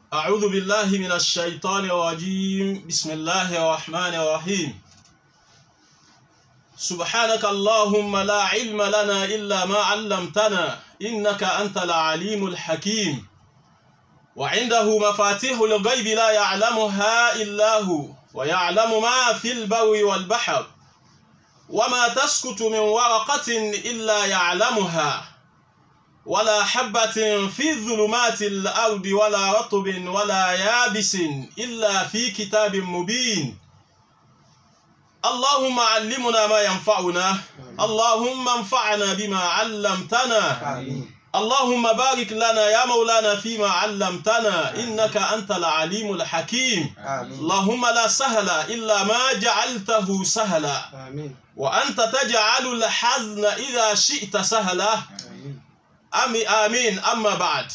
أعوذ بالله من الشيطان الرجيم بسم الله الرحمن الرحيم سبحانك اللهم لا علم لنا إلا ما علمتنا إنك أنت العليم الحكيم وعنده مفاتيح الغيب لا يعلمها إلا هو ويعلم ما في البر والبحر وما تسكت من ورقة إلا يعلمها ولا حبة في ظلمات الأرض ولا رطب ولا يابس إلا في كتاب مبين اللهم علمنا ما ينفعنا اللهم انفعنا بما علمتنا آمين اللهم بارك لنا يا مولانا فيما علمتنا إنك أنت العليم الحكيم آمين اللهم لا سهل إلا ما جعلته سهلا آمين وأنت تجعل الحزن إذا شئت سهلا آمين àmì àmín amma bad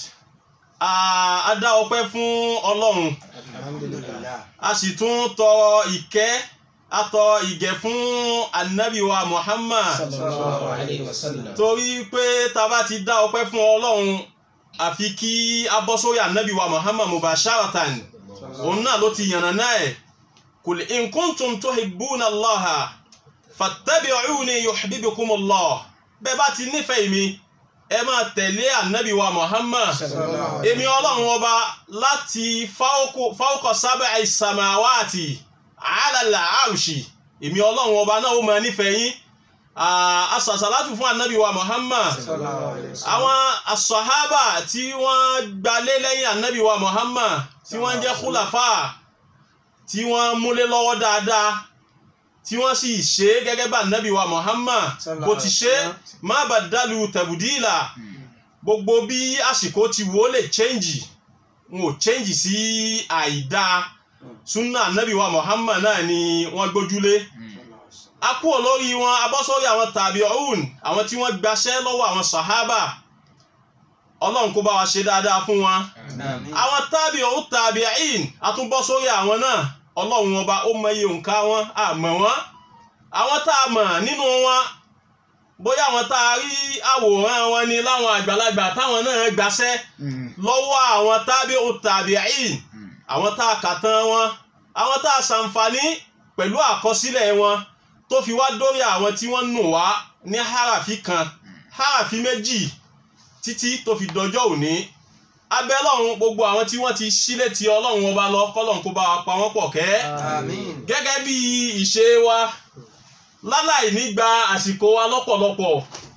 a a dá ọpẹ́ fún Ọlọ́run alhamdulillah a sì tún tọrọ ìkẹ́ a tọrọ ìgẹ̀ fún anabi wa Muhammad sallallahu alayhi wa sallam torí pé tá bá ti dá ọpẹ́ fún Ọlọ́run àfi kí a bọ́ sórí anabi wa Muhammad mubasharatan òun náà ló ti yànnà náà ẹ̀ kul in kuntum tuhibbuna Allaha fattabi'uni yuhibbukumullah bẹ́ẹ̀ bá ti nífẹ̀ẹ́ mi ẹ máa tẹ̀lé ànábì wa Muhammad sallallahu alayhi èmi ọlọ́run ọba láti fáwọ́kọ̀ sábẹ́ àìsàmáwáàtì àálàlà àrùsì èmi ọlọ́run ọba náà ó máa nífẹ̀ẹ́ yín asàsàlátù fún ànábì wa Muhammad sallallahu alayhi wa sallam àwọn asọ̀hábà tí wọ́n gbalé lẹ́yìn ànábì wa Muhammad tí wọ́n jẹ́ kúlàfà tí wọ́n múlé lọ́wọ́ dáadáa tí wọ́n sì ṣe é gẹ́gẹ́ bá ànábì wa Muhammad bó ti ṣe é má bàdálù tẹ̀bùdíìlà gbogbo bí àsìkò ti wò ó lè change n ò change sí àìdá sunna ànábì wa Muhammad náà ni wọ́n gbójúlé a kúrò lórí wọn a bọ́ sórí àwọn tàbíùn àwọn tí wọ́n gbaṣẹ́ lọ́wọ́ àwọn sàhábà ọlọ́run kó bá wa ṣe dáadáa fún wọn Àmín. àwọn tàbíùn tàbíìn a tún bọ́ sórí àwọn náà ọlọ́run ọba ó mọ iye òǹkà wọn àmọ́ wọn àwọn tá a mọ̀ nínú wọn bóyá àwọn tá a rí àwòrán wọn ni láwọn àgbàlagbà táwọn náà gbaṣẹ́ lọ́wọ́ àwọn tàbíùn tàbíìn àwọn tá a kà tán wọn àwọn tá a ṣàǹfààní pẹ̀lú àkọsílẹ̀ wọn tó fi wá dórí àwọn tí wọ́n nù wá ní harafi kan harafi méjì títí tó fi dọjọ́ òní abẹ́lọ́run gbogbo àwọn tí wọ́n ti sílẹ̀ tí ọlọ́run ọba lọ kọ́lọ́run kó bá wa pa wọ́n pọ̀ kẹ́ Àmín. gẹ́gẹ́ bí ìṣe wa láláì ní gba àsìkò wa lọ́pọ̀lọpọ̀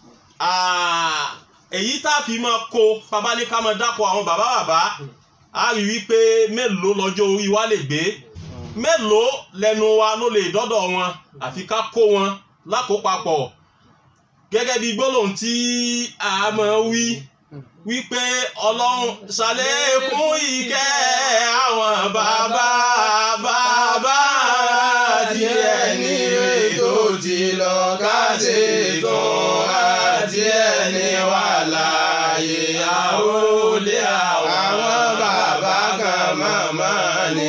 Ah, èyí tá a fi máa kó babalíká máa dákọ̀ àwọn bàbá bàbá a rí wípé mélòó lọ́jọ́ orí wa lè gbé mélòó lẹ́nu wa ló lè dọ́dọ̀ wọn àfi ká kó wọn lákòópapọ̀ gẹ́gẹ́ bí gbólóhùn tí a máa wí wípé ọlọ́run ṣàlékún ìkẹ́ àwọn bàbá bàbá àti ẹni tó ti lọ ká ṣe tán àti ẹni wà láàyè àwòlé àwọn bàbá kan màmá ní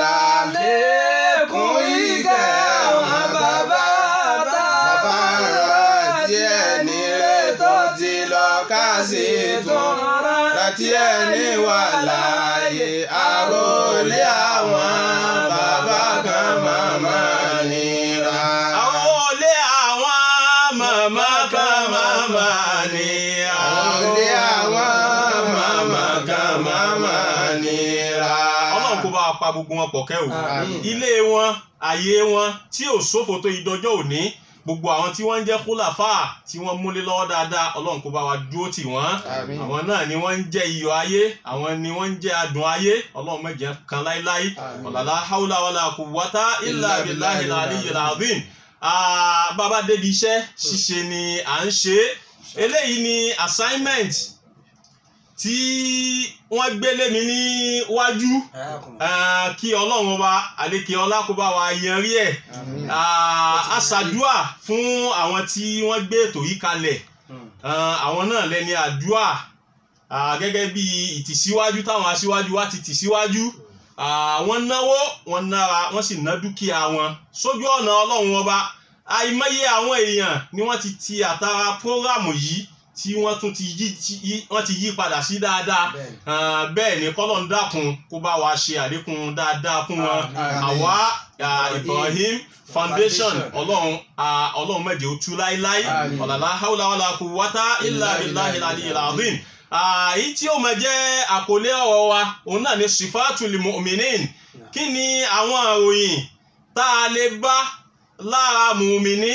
ṣàlékún ìkẹ́ àwọn bàbá bàbá àti ẹni tó ti lọ ká ṣe tán àti ẹni wà láàyè àròlé àwọn bàbá kan màmá nira. àwọn olè àwọn màmá kan màmá ni àròlé àwọn màmá kan màmá nira. ọlọ́run kó bá wa pa gbogbo wọn pọ̀ kẹ́ o Àmín. ilé wọn àyè wọn tí ò sófo tó ìdọjọ́ òní gbogbo àwọn tí wọ́n ń jẹ́ kólàfà tí wọ́n múlé lọ́wọ́ dáadáa ọlọ́run kó bá wa dúró tì wọ́n Àmín. àwọn náà ni wọ́n ń jẹ́ iyọ̀ ayé àwọn ni wọ́n ń jẹ́ adùn ayé ọlọ́run má jẹ́ kan láíláí Àmín. ọ̀làlá haúlá wàlá quwwata illa Illa billahi billahi al-aliyyil azim Ah, bàbá débi iṣẹ́ ṣíṣe ni à ń ṣe é eléyìí ni assignment tí wọ́n gbélé mi níwájú Ah, kí ọlọ́run ọba àlékè ọlá kó bá wa yanrí ẹ̀ Àmín. Ah, a ṣàdúà fún àwọn tí wọ́n gbé ètò yìí kalẹ̀ Ah, àwọn náà lẹ́ni àdúà Ah, gẹ́gẹ́ bí ìtìsíwájú táwọn aṣíwájú wa ti tìsíwájú Ah, wọ́n náwó wọ́n nára wọ́n sì ná dúkìá wọn sójú ọ̀nà ọlọ́run ọba àìmọye àwọn èèyàn ni wọ́n ti ti àtàrà prógrámù yìí tí wọ́n tún ti yí tí- yí wọ́n ti yí padà sí dáadáa Bẹ́ẹ̀ni. Ah, bẹ́ẹ̀ ni kọ́lọ̀ ń dákun kó bá wa ṣe àlékún dáadáa fún wọn Àmín. àwa ah, Ibrahim foundation Foundation. ọlọ́run ah, ọlọ́run má jẹ́ ó tú láíláí Àmín. ọ̀làlá haúlá wàlá quwwata illa billahi al-aliyyil azim Ah, èyí tí ó máa jẹ́ àkọlé ọ̀rọ̀ wa òun náà ni sifatul mu'minin kí ni àwọn àròyìn tá a lè bá lára mùmíní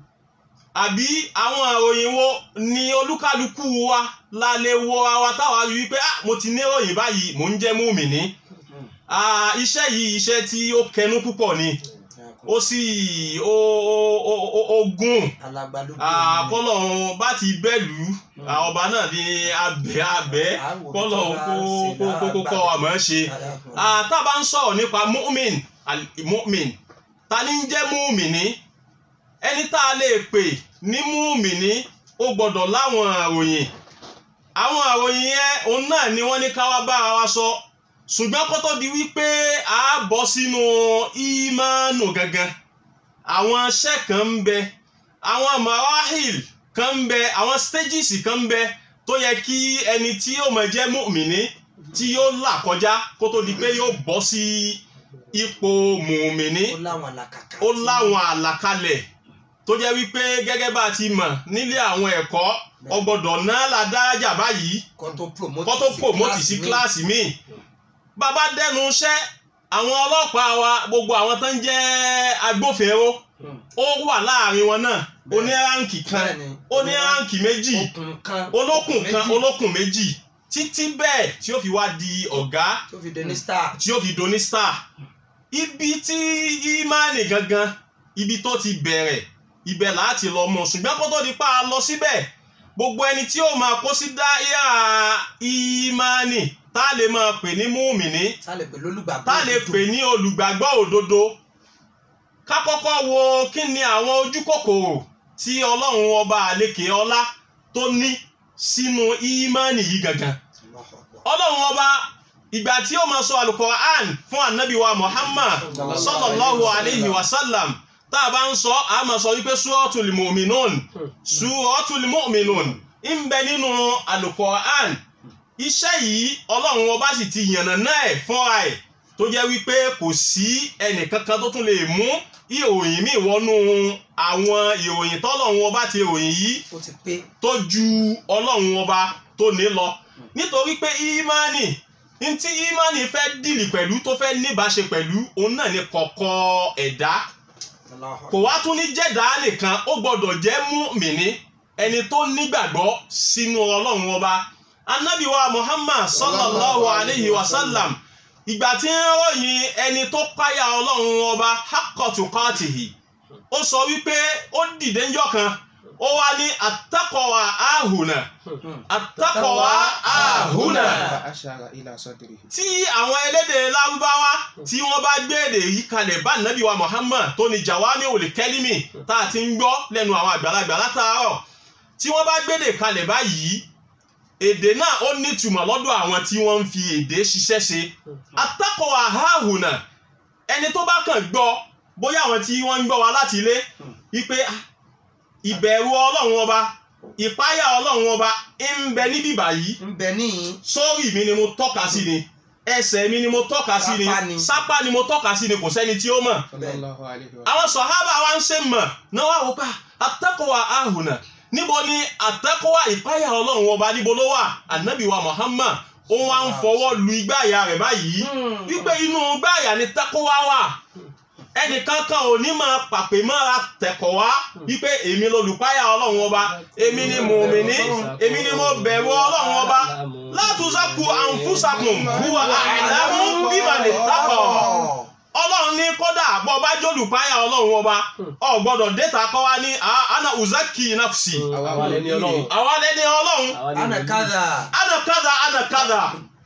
àbí àwọn àròyìn wo ni olúkálukú wa la lè wo àwa táwa rí wípé ah mo ti ní ìròyìn báyìí mò ń jẹ́ mùmíní Ah, iṣẹ́ yìí iṣẹ́ tí ó kẹnu púpọ̀ ni ó sì ó ó- ó ó- ó gùn alágbádó kọ́lọ́run bá ti bẹ́ẹ̀lú ọba náà ni abẹ́ abẹ́ kọ́lọ́run kó kó kó kó kọ́ àmọ́ ṣe Ah, tá a bá ń sọ̀rọ̀ nípa mu'min al- mu'min ta ni ń jẹ́ mu'mini ẹni tá a lè pè ní mu'mini ó gbọ́dọ̀ láwọn àròyìn àwọn àròyìn yẹn òun náà ni wọ́n ní ká wá bára wa sọ ṣùgbọ́n kó tó di wípé a bọ́ sínú ìmánu gangan àwọn iṣẹ́ kan ń bẹ àwọn marahil kan ń bẹ àwọn stages kan ń bẹ tó yẹ kí ẹni tí ó máa jẹ́ mu'mini tí yóò là kọjá kó tó di pé yóò bọ́ sí ipò mùmíní ó láwọn àlàkàkà ó láwọn àlàkalẹ̀ tó jẹ́ wípé gẹ́gẹ́ bá a ti mọ̀ nílé àwọn ẹ̀kọ́ ọgbọ́dọ̀ náà la dárájà báyìí kó tó promote kó tó promote sí kíláàsì míì bàbá dẹnu iṣẹ́ àwọn ọlọ́pàá wa gbogbo àwọn tó ń jẹ́ agbófinró ó wà láàrin wọn náà ó ní ráǹkì kan ó ní ráǹkì méjì okùn kan olókùn kan méjì olókùn méjì títí bẹ́ẹ̀ tí ó fi wá di ọ̀gá tó fi dé ní star tí ó fi doni star ibi tí ìmánì gangan ibi tó ti bẹ̀rẹ̀ ibẹ̀ láti lọ mọ̀ ṣùgbọ́n kó tó di pa á lọ síbẹ̀ gbogbo ẹni tí ó máa kó sí dáíà ìmánì tá a lè máa pè ní múmìnì sálẹ̀ pẹ̀lú olùgbàgbọ́ tá a lè pè ní olùgbàgbọ́ òdodo ká kọ́kọ́ wo kí ni àwọn ojú kòkòrò tí ọlọ́run ọba àlekè ọlá tó ní sínú ìmánì yìí gangan ọlọ́run ọba ìgbà tí ó máa sọ alukoran fún anabi wa muhammad sallallahu alayhi wa sallam tá a bá ń sọ a máa sọ wípé suratul mu'minun suratul mu'minun ń bẹ nínú alukoran iṣẹ́ yìí ọlọ́run ọba sì ti yànnà náà ẹ̀ fúnra ẹ̀ tó jẹ́ wípé kò sí ẹnìkankan tó tún lè mú ìròyìn míì wọnú àwọn ìròyìn tọ́lọ́run ọba ti ròyìn yìí ó ti pé tó ju ọlọ́run ọba tó ní lọ nítorí pé ìmánì ntí ìmánì fẹ́ dìlì pẹ̀lú tó fẹ́ níbáṣe pẹ̀lú òun náà ni kọ̀kọ̀ ẹ̀dá kò wá tún ní jẹ́dá nìkan ó gbọ́dọ̀ jẹ́ mùmínì ẹni tó nígbàgbọ́ sínú ọlọ́run ọba anabi wa muhammad sallallahu alayhi wa sallam ìgbà tí ń ròyìn ẹni tó páyà ọlọ́run ọba haqqatuqatihi ó sọ wípé ó dìde ńjọ́ kan ó wá ní àtàkọ̀wà àhùnà àtàkọ̀wà àhùnà فأشار إلى صدره tí àwọn elédè lárúbáwá tí wọ́n bá gbé èdè yìí kalẹ̀ bá nàbí wa muhammad tó ní jawami olè kẹ́límì tá a ti ń gbọ́ lẹ́nu àwọn àgbàlagbà látàárọ̀ tí wọ́n bá gbé èdè kalẹ̀ báyìí èdè náà ó nítumọ̀ lọ́dọ̀ àwọn tí wọ́n ń fi èdè ṣiṣẹ́ ṣe àtàkọ̀wà àhùnà ẹni tó bá kàn gbọ́ bóyá àwọn tí wọ́n ń gbọ́ wa láti ilé wípé ah, ìbẹ̀rù ọlọ́run ọba ìpáyà ọlọ́run ọba ń bẹ níbí báyìí ń bẹ níyìn sórí mi ni mo tọ́ka sí ni ẹsẹ̀ mi ni mo tọ́ka sí ni Sápá ni. sápá ni mo tọ́ka sí ni kò sẹ́ni tí ó mọ̀ صلى الله عليه وسلم àwọn sọ̀hábà wa ń ṣe mọ̀ náà wà wọ́pẹ́ àtẹ́kọ̀wá ahùnà níbo ni àtẹ́kọ̀wá ìpáyà ọlọ́run ọba níbo ló wà ànábì wa Muhammad ó wá ń fọwọ́ lu igbá àyà rẹ̀ báyìí wípé inú igbá àyà ni tẹ́kọ̀wá wà ẹnìkan kan ò ní máa pàpè mọ́ra tẹ̀kọ̀ wá wípé èmi lolùpáyà ọlọ́run ọba èmi ni mùmíní èmi ni mo bẹ̀rù ọlọ́run ọba látúnṣàkù àǹfùsàkùn huwa a'lamu biman ittaqa ọlọ́run ní kódà bọ́ bá jólùpáyà ọlọ́run ọba ọ gbọ́dọ̀ déta kọ́ wá ní "Ah, ana uzaki nafsi àwa lẹni Ọlọ́run. àwa lẹni ọlọ́run ana kaza ana kada ana kada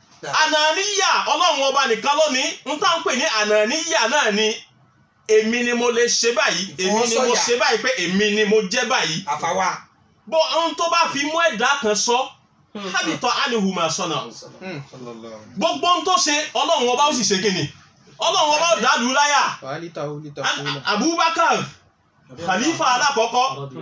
ànàníyà ọlọ́run ọba nìkan lónìí n tá ń pè ní ànàníyà náà ni èmi ni mo lè ṣe báyìí èmi ni mo Ìfọwọ́sọ̀yà. ṣe báyìí pé èmi ni mo jẹ́ báyìí àfàwà bó ohun tó bá fi mú ẹ̀dá kan sọ hábìtọ̀ ánihùmá sọ̀nà Hmm. Sallallahu alaihi gbogbo ohun tó ṣe ọlọ́run ọba ó sì ṣe kíni ọlọ́run ọba ó dàlú láyà wa alitahu An- litakuna Abubakar khalifa alákọ̀ọ́kọ́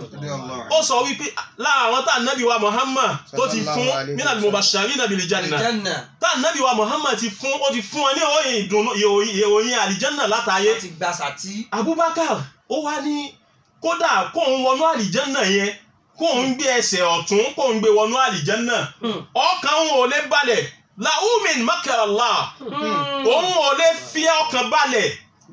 ó sọ wípé lára àwọn tá ànábì wa Muhammad tó ti fún Sallallahu alaihi minal mubashirina bil janna Àlìjánà tá ànábì wa Muhammad ti fún ó ti fún wọn ní ìròyìn ìdùnnú ìròyìn ìròyìn àlìjánà látàyé láti gba sàtí. Abubakar ó wá ní kódà kóun wọnú àlìjánà yẹn kóun gbé ẹsẹ̀ ọ̀tún kóun gbé wọnú àlìjánà Hmm. ọkàn òun ò lè balẹ̀ làwùmín makarallah òun ò lè fi ọkàn balẹ̀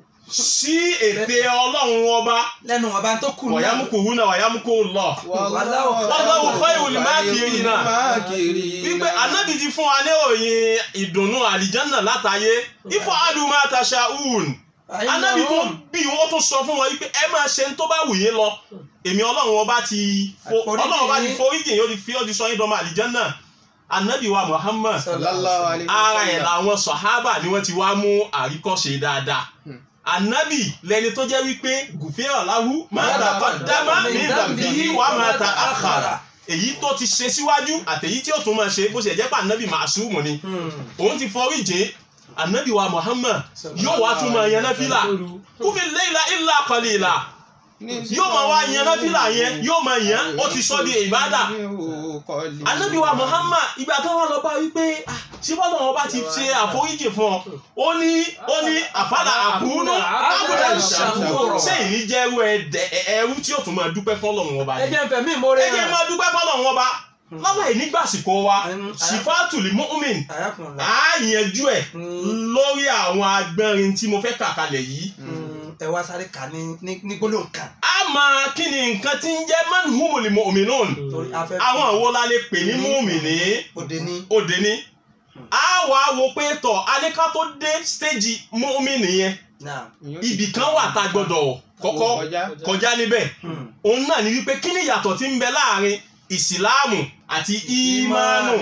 sí ète ọlọ́run ọba lẹ́nu ọba tó kù náà. wàyámukùhúnà wàyámukùhùlọ Wallahu khayrul makirina. wípé anábì ti fún wa ní òyìn ìdùnnú àlìjánà látàyé ifọ̀ adùnmá tashaun anábì tó bí wọ́n tó sọ fún wọn wípé ẹ máa ṣe ń tó bá wù yín lọ èmi ọlọ́run ọba ti fo Àforíjì ọlọ́run ọba ti yín. foríjì yóò ti fi ó ti sọ yín dọ́mọ àlìjánà anábì wa Muhammad Sallallahu alaihi ara ẹ̀ wasallam. làwọn sọ̀hábà ni wọ́n ti wá mú àríkọ́ṣe dáadáa Hmm. anabi lẹni tó jẹ́ wípé gùfẹ́ ọ̀làwù máa ta kọ́dámà ní dàbíyí wà máa ta àkàrà èyí tó ti ṣe síwájú àtèyí tí ó tún máa ṣe bó ṣe jẹ́ pé anabi màṣúmù ni òun ti forí jìn anabi wa Muhammad yóò wá tún máa yan náfìlà kúmi layla illa qalila yóò máa wá yan náfìlà yẹn yóò máa yan ó ti sọ di ìbádà anabi wa Muhammad ìgbà tó wà lọ bá wípé ah, ṣé bọ́lá wọn bá ti ṣe àforíjì fún ọ ó ní ó ní àfàlà àkúnú àbúdá ṣàkúrò. sẹ́yìn ní jẹ́rú ẹ̀dẹ̀ ẹ̀rú tí ó tún máa dúpẹ́ fọ́lọ́run ọba ẹ yẹn jẹ́ n fẹ̀mí ìmoore ẹ jẹ́ máa dúpẹ́ fọ́lọ́run ọba lọ́wọ́ yìí nígbàsíkò wa Mm. sifatuli mu'min àyàkùnrin á yanjú ẹ̀ lórí àwọn agbẹ́rin tí mo fẹ́ kà kalẹ̀ yìí ẹ wá sáré kà ní ní- ní gbólóhùn kan á máa kí ni nǹkan tí ń jẹ́ man humul mu'minun torí a fẹ́ àwọn wo la lè pè ní mu'mini òde ní òde ní á wà á wo pé tọ̀ alẹ́ká tó dé stéèjì mu'mini yẹn náà ibì kan wà tá a gbọ́dọ̀ kọ́kọ́ kọjá níbẹ̀ òun náà ni wípé kí ni ìyàtọ̀ tí ń bẹ láàrin ìsìláàmù àti ìmánu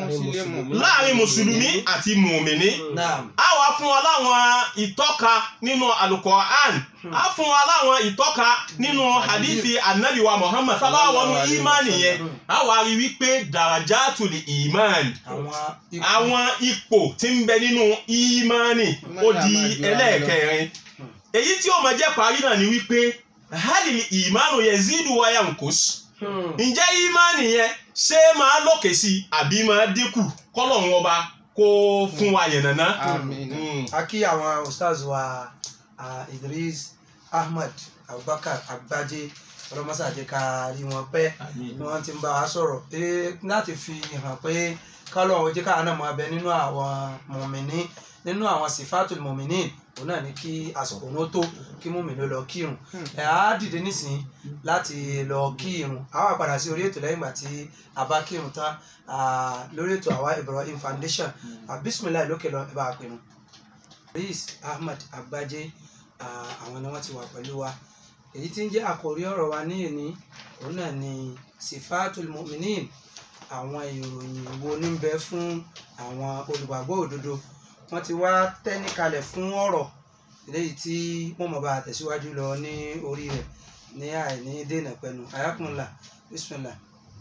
láàrin mùsùlùmí àti mùmìnì náà a wá fún wa láwọn ìtọ́ka nínú alukoran a fún wa láwọn ìtọ́ka nínú hadithi anabi wa muhammad sábà wọnú ìmánì yẹn a wá rí wípé darajatul iman àwọn ipò àwọn ipò tí ń bẹ nínú ìmánì ó di ẹlẹ́ẹ̀kẹrin èyí tí ó máa jẹ́ parí náà ni wípé halil ìmánu yazidu wa yankus Hmm. ǹjẹ́ ìmánì yẹn ṣé máa lókè sí i àbí máa dínkù kọ́lọ́run ọba kó fún wa yànnàná. Àmín. Mm. a kí àwọn ustaz wa ah, Idris Ahmad Abubakar Agbaje ọlọmọsàdé ká rí wọn pẹ́ ni wọ́n ti ń bá wa sọ̀rọ̀ pé láti fi hàn pé kálọ̀ ọ̀hún jẹ́ káwọn náà máa bẹ nínú àwọn mọ̀mìnì nínú àwọn sifatul mọ̀mìnì òun náà ní kí àsìkò wọn tó kí mọ̀mìnì lọ kírun ẹ̀ á dìde nísìnyí láti lọ kírun a wá padà sí orí ètò lẹ́yìn ìgbà tí a bá kírun tán ah, lórí ètò àwa Ibrahim Foundation ah, bisimilayi lókè lọ ẹ bá a pinnu. Reis Ahmad Agbaje ah, àwọn ni wọ́n ti wà pẹ̀lú wa èyí tí ń jẹ́ àkòrí ọ̀rọ̀ wa ní èní òun náà ni sifatul mu'minin àwọn ìròyìn wo ní bẹ fún àwọn olùgbàgbọ́ òdodo wọ́n ti wá tẹ́ni kalẹ̀ fún ọ̀rọ̀ eléyìí tí wọ́n mọ̀ bá a tẹ̀síwájú lọ ní orí rẹ̀ ní àìní dènà pẹ̀lú ayakunla bismillah.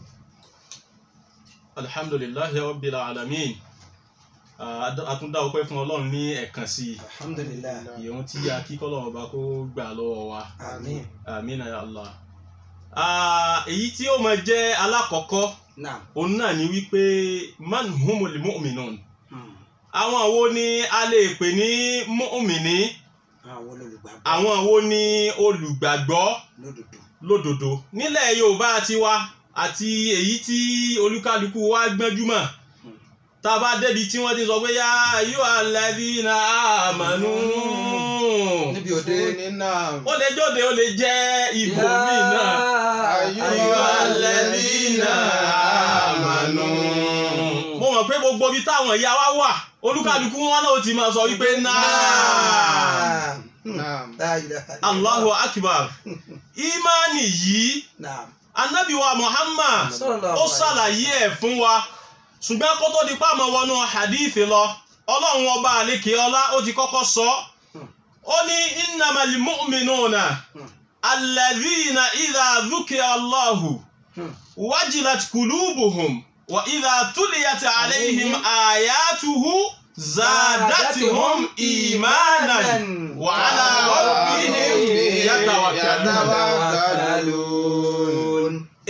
alhamdulillahi rabbil alamin Ah, a tún dá ọpẹ́ fún ọlọ́run ní ẹ̀kan sí alhamdulilayi i ìyẹn tí a kí kọ́lọ́run ọba kó gbà lọ́wọ́ wa àmín àmín ya allah. Ah, èyí tí ó máa jẹ́ alákọ̀ọ́kọ́ naam òun náà ni wípé man humul mu'minun Hmm. àwọn wo ni a lè pè ní mu'mini àwọn olùgbàgbọ́ àwọn wo ni olùgbàgbọ́ lódodo lódodo nílẹ̀ yorùbá tiwa àti èyí tí olúkálukú wa gbẹ́júmọ̀ tá a bá débi tí wọ́n ti sọ pé yá yóò alladhina amanu níbi òde ó lè jóde ó lè jẹ́ ibò míì náà Ayyuha alladhina amanu. mo mọ̀ pé gbogbo ibi táwọn ìyá wa wà olúkálukú wọn náà ó ti máa sọ wípé náà Naam. allahu akbar imani yìí naam anabi wa muhammad Sallallahu ó alaihi ṣàlàyé ẹ̀ fún wa ṣùgbọ́n kó tó di pàmò wọnú hadithi lọ ọlọ́run ọba àlekè ọlá ó ti kọ́kọ́ sọ ó ní innamal mu'minuna Hmm. alladhina idha dhukira allahu Hmm. wajilat qulubuhum wa idha tuliyat alayhim ayatuhu zadatuhum imanan wa ala rabbihim yatawakkalun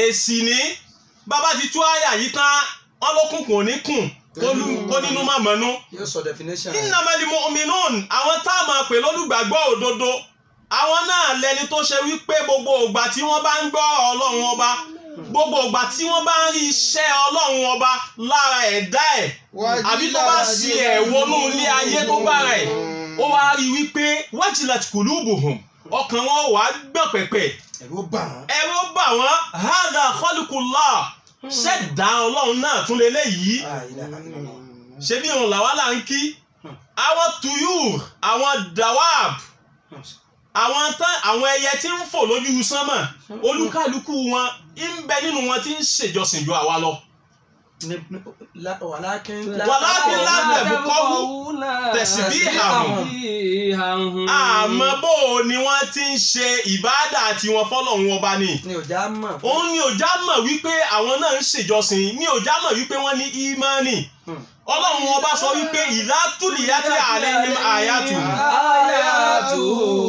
èsì ní bàbá ti tú àyà yìí tán wọn ló kún kò ní kùn kólú- kó nínú má mọ́nú. yóò sọ definition. innamal mu'minun àwọn tá a máa pè lólùgbàgbọ́ òdodo àwọn náà lẹni tó ṣe wípé gbogbo ìgbà tí wọ́n bá ń gbọ́ ọlọ́run ọba gbogbo ìgbà tí wọ́n bá ń rí iṣẹ́ ọlọ́run ọba lára ẹ̀dá ẹ̀ àbí tó bá sí ẹ̀ wọnú ilé ayé tó bá rẹ̀ ó wá rí wípé wajilat qulubuhum ọkàn wọn wà á gbọ̀n pẹ̀pẹ̀ ẹ̀rù bà wọ́n. ẹ̀rọ bà wọ́n hadha khalqullah ṣẹ̀dá ọlọ́run náà tún lélẹ́yìí Ah, ilaha illallah. ṣé bí òun làwa là ń kí àwọn tuyur àwọn dawab àwọn tán àwọn ẹyẹ tí ń fò lójú sánmà olúkálukú wọn ń bẹ nínú wọn tí ń ṣèjọsìn ju àwa lọ. Ní- ní- la- wàlákin Wàlákin la tẹ̀bùkọ́wú tasbihahum. àmọ́ bó o ni wọ́n ti ń ṣe ìbáàdà tiwọn fọ́lọ́run ọba ni. ni ò já mọ̀. òun ni òjá mọ̀ wípé àwọn náà ń ṣèjọsìn ni òjá mọ̀ wípé wọ́n ní ímánì. Hmm. ọlọ́run ọba sọ wípé ìlà túlìyàtì alaihim àyàtù. Ayatu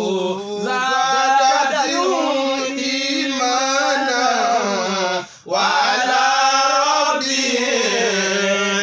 zadatuhum imana wa ala rabbihim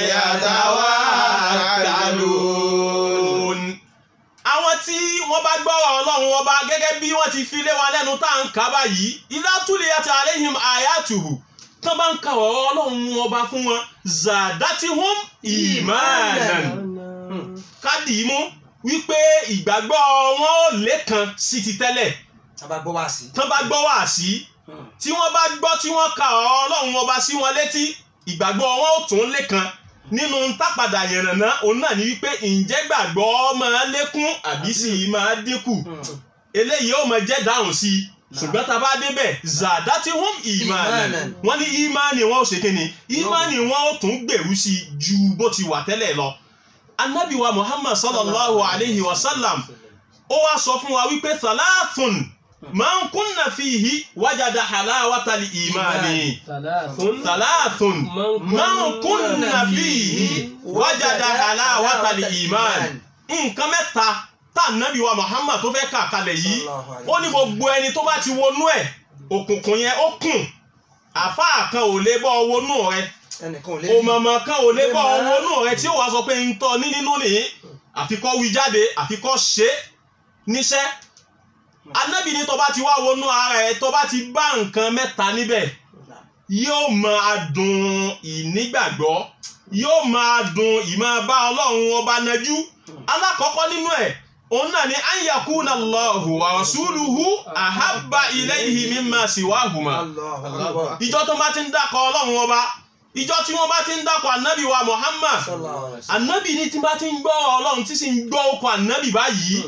yatawakkalun. àwọn tí wọ́n bá gbọ́rọ̀ ọlọ́run ọba gẹ́gẹ́ bí wọ́n ti fi lé wa lẹ́nu tá à ń kà báyìí ìlà túlìyàtì alaihim àyàtù tán bá ń ka ọ̀rọ̀ ọlọ́run ọba fún wọn zadatihum imanan kádì í mú wípé ìgbàgbọ́ wọn ò lékan sí ti tẹ́lẹ̀ tábà gbọ́ wá sí. tán bá gbọ́ wá sí tí wọ́n bá gbọ́ tí wọ́n ka ọ̀rọ̀ ọlọ́run ọba sí wọn létí ìgbàgbọ́ wọn ò tún lékan nínú tápadà yànnàná òun náà ní wípé ǹjẹ́ gbàgbọ́ máa lékún àbí sì máa dínkù eléyìí ó máa jẹ́ dáhùn sí i ṣùgbọ́n tá a bá débẹ̀ zadatihum imanan Imanan. wọ́n ní ìmánì wọn ò ṣe kíni ìmánì wọn ò tún gbèrú sí i ju bó ti wà tẹ́lẹ̀ lọ anabi wa muhammad sallallahu alayhi wa sallam ó wá sọ fún wa wípé thalathun man kunna fihi wajada halawata li imani thalathun man kunna fihi wajada halawata li imani nǹkan mẹ́ta tá anabi wa muhammad tó fẹ́ kà kalẹ̀ yìí ó ní gbogbo ẹni tó bá ti wọnú ẹ̀ òkùnkùn yẹn ó kùn àfáà kan ò lè bọ́ wọnú rẹ̀ ẹnìkan ò lè òmọ̀mọ̀ kan ò lè bọ́ wọnú rẹ̀ tí ó wàá sọ pé ń tọ́ ní nínú nìyí àfikọ́ wí jáde àfikọ́ ṣe é níṣẹ́ anábì ní tó bá ti wá wọnú ara ẹ̀ tó bá ti bá nǹkan mẹ́ta níbẹ̀ yóò máa dùn ìnígbàgbọ́ yóò máa dùn ìmọ̀ bá ọlọ́run ọba nájú alákọ̀ọ́kọ́ nínú ẹ̀ òun náà ni an yakuna Allahu wa rasuluhu ahabba ilayhi mimma siwahuma Allahu Akbar. ìjọ tó bá ti ń dákọ̀ ọlọ́run ọba ìjọ tí wọ́n bá ti ń dákọ̀ ànábì wa Muhammad Sallallahu alaihi wasallam. ànábì ní tí bá ti ń gbọ́ ọlọ́run tí sì ń gbọ́ okọ̀ ànábì báyìí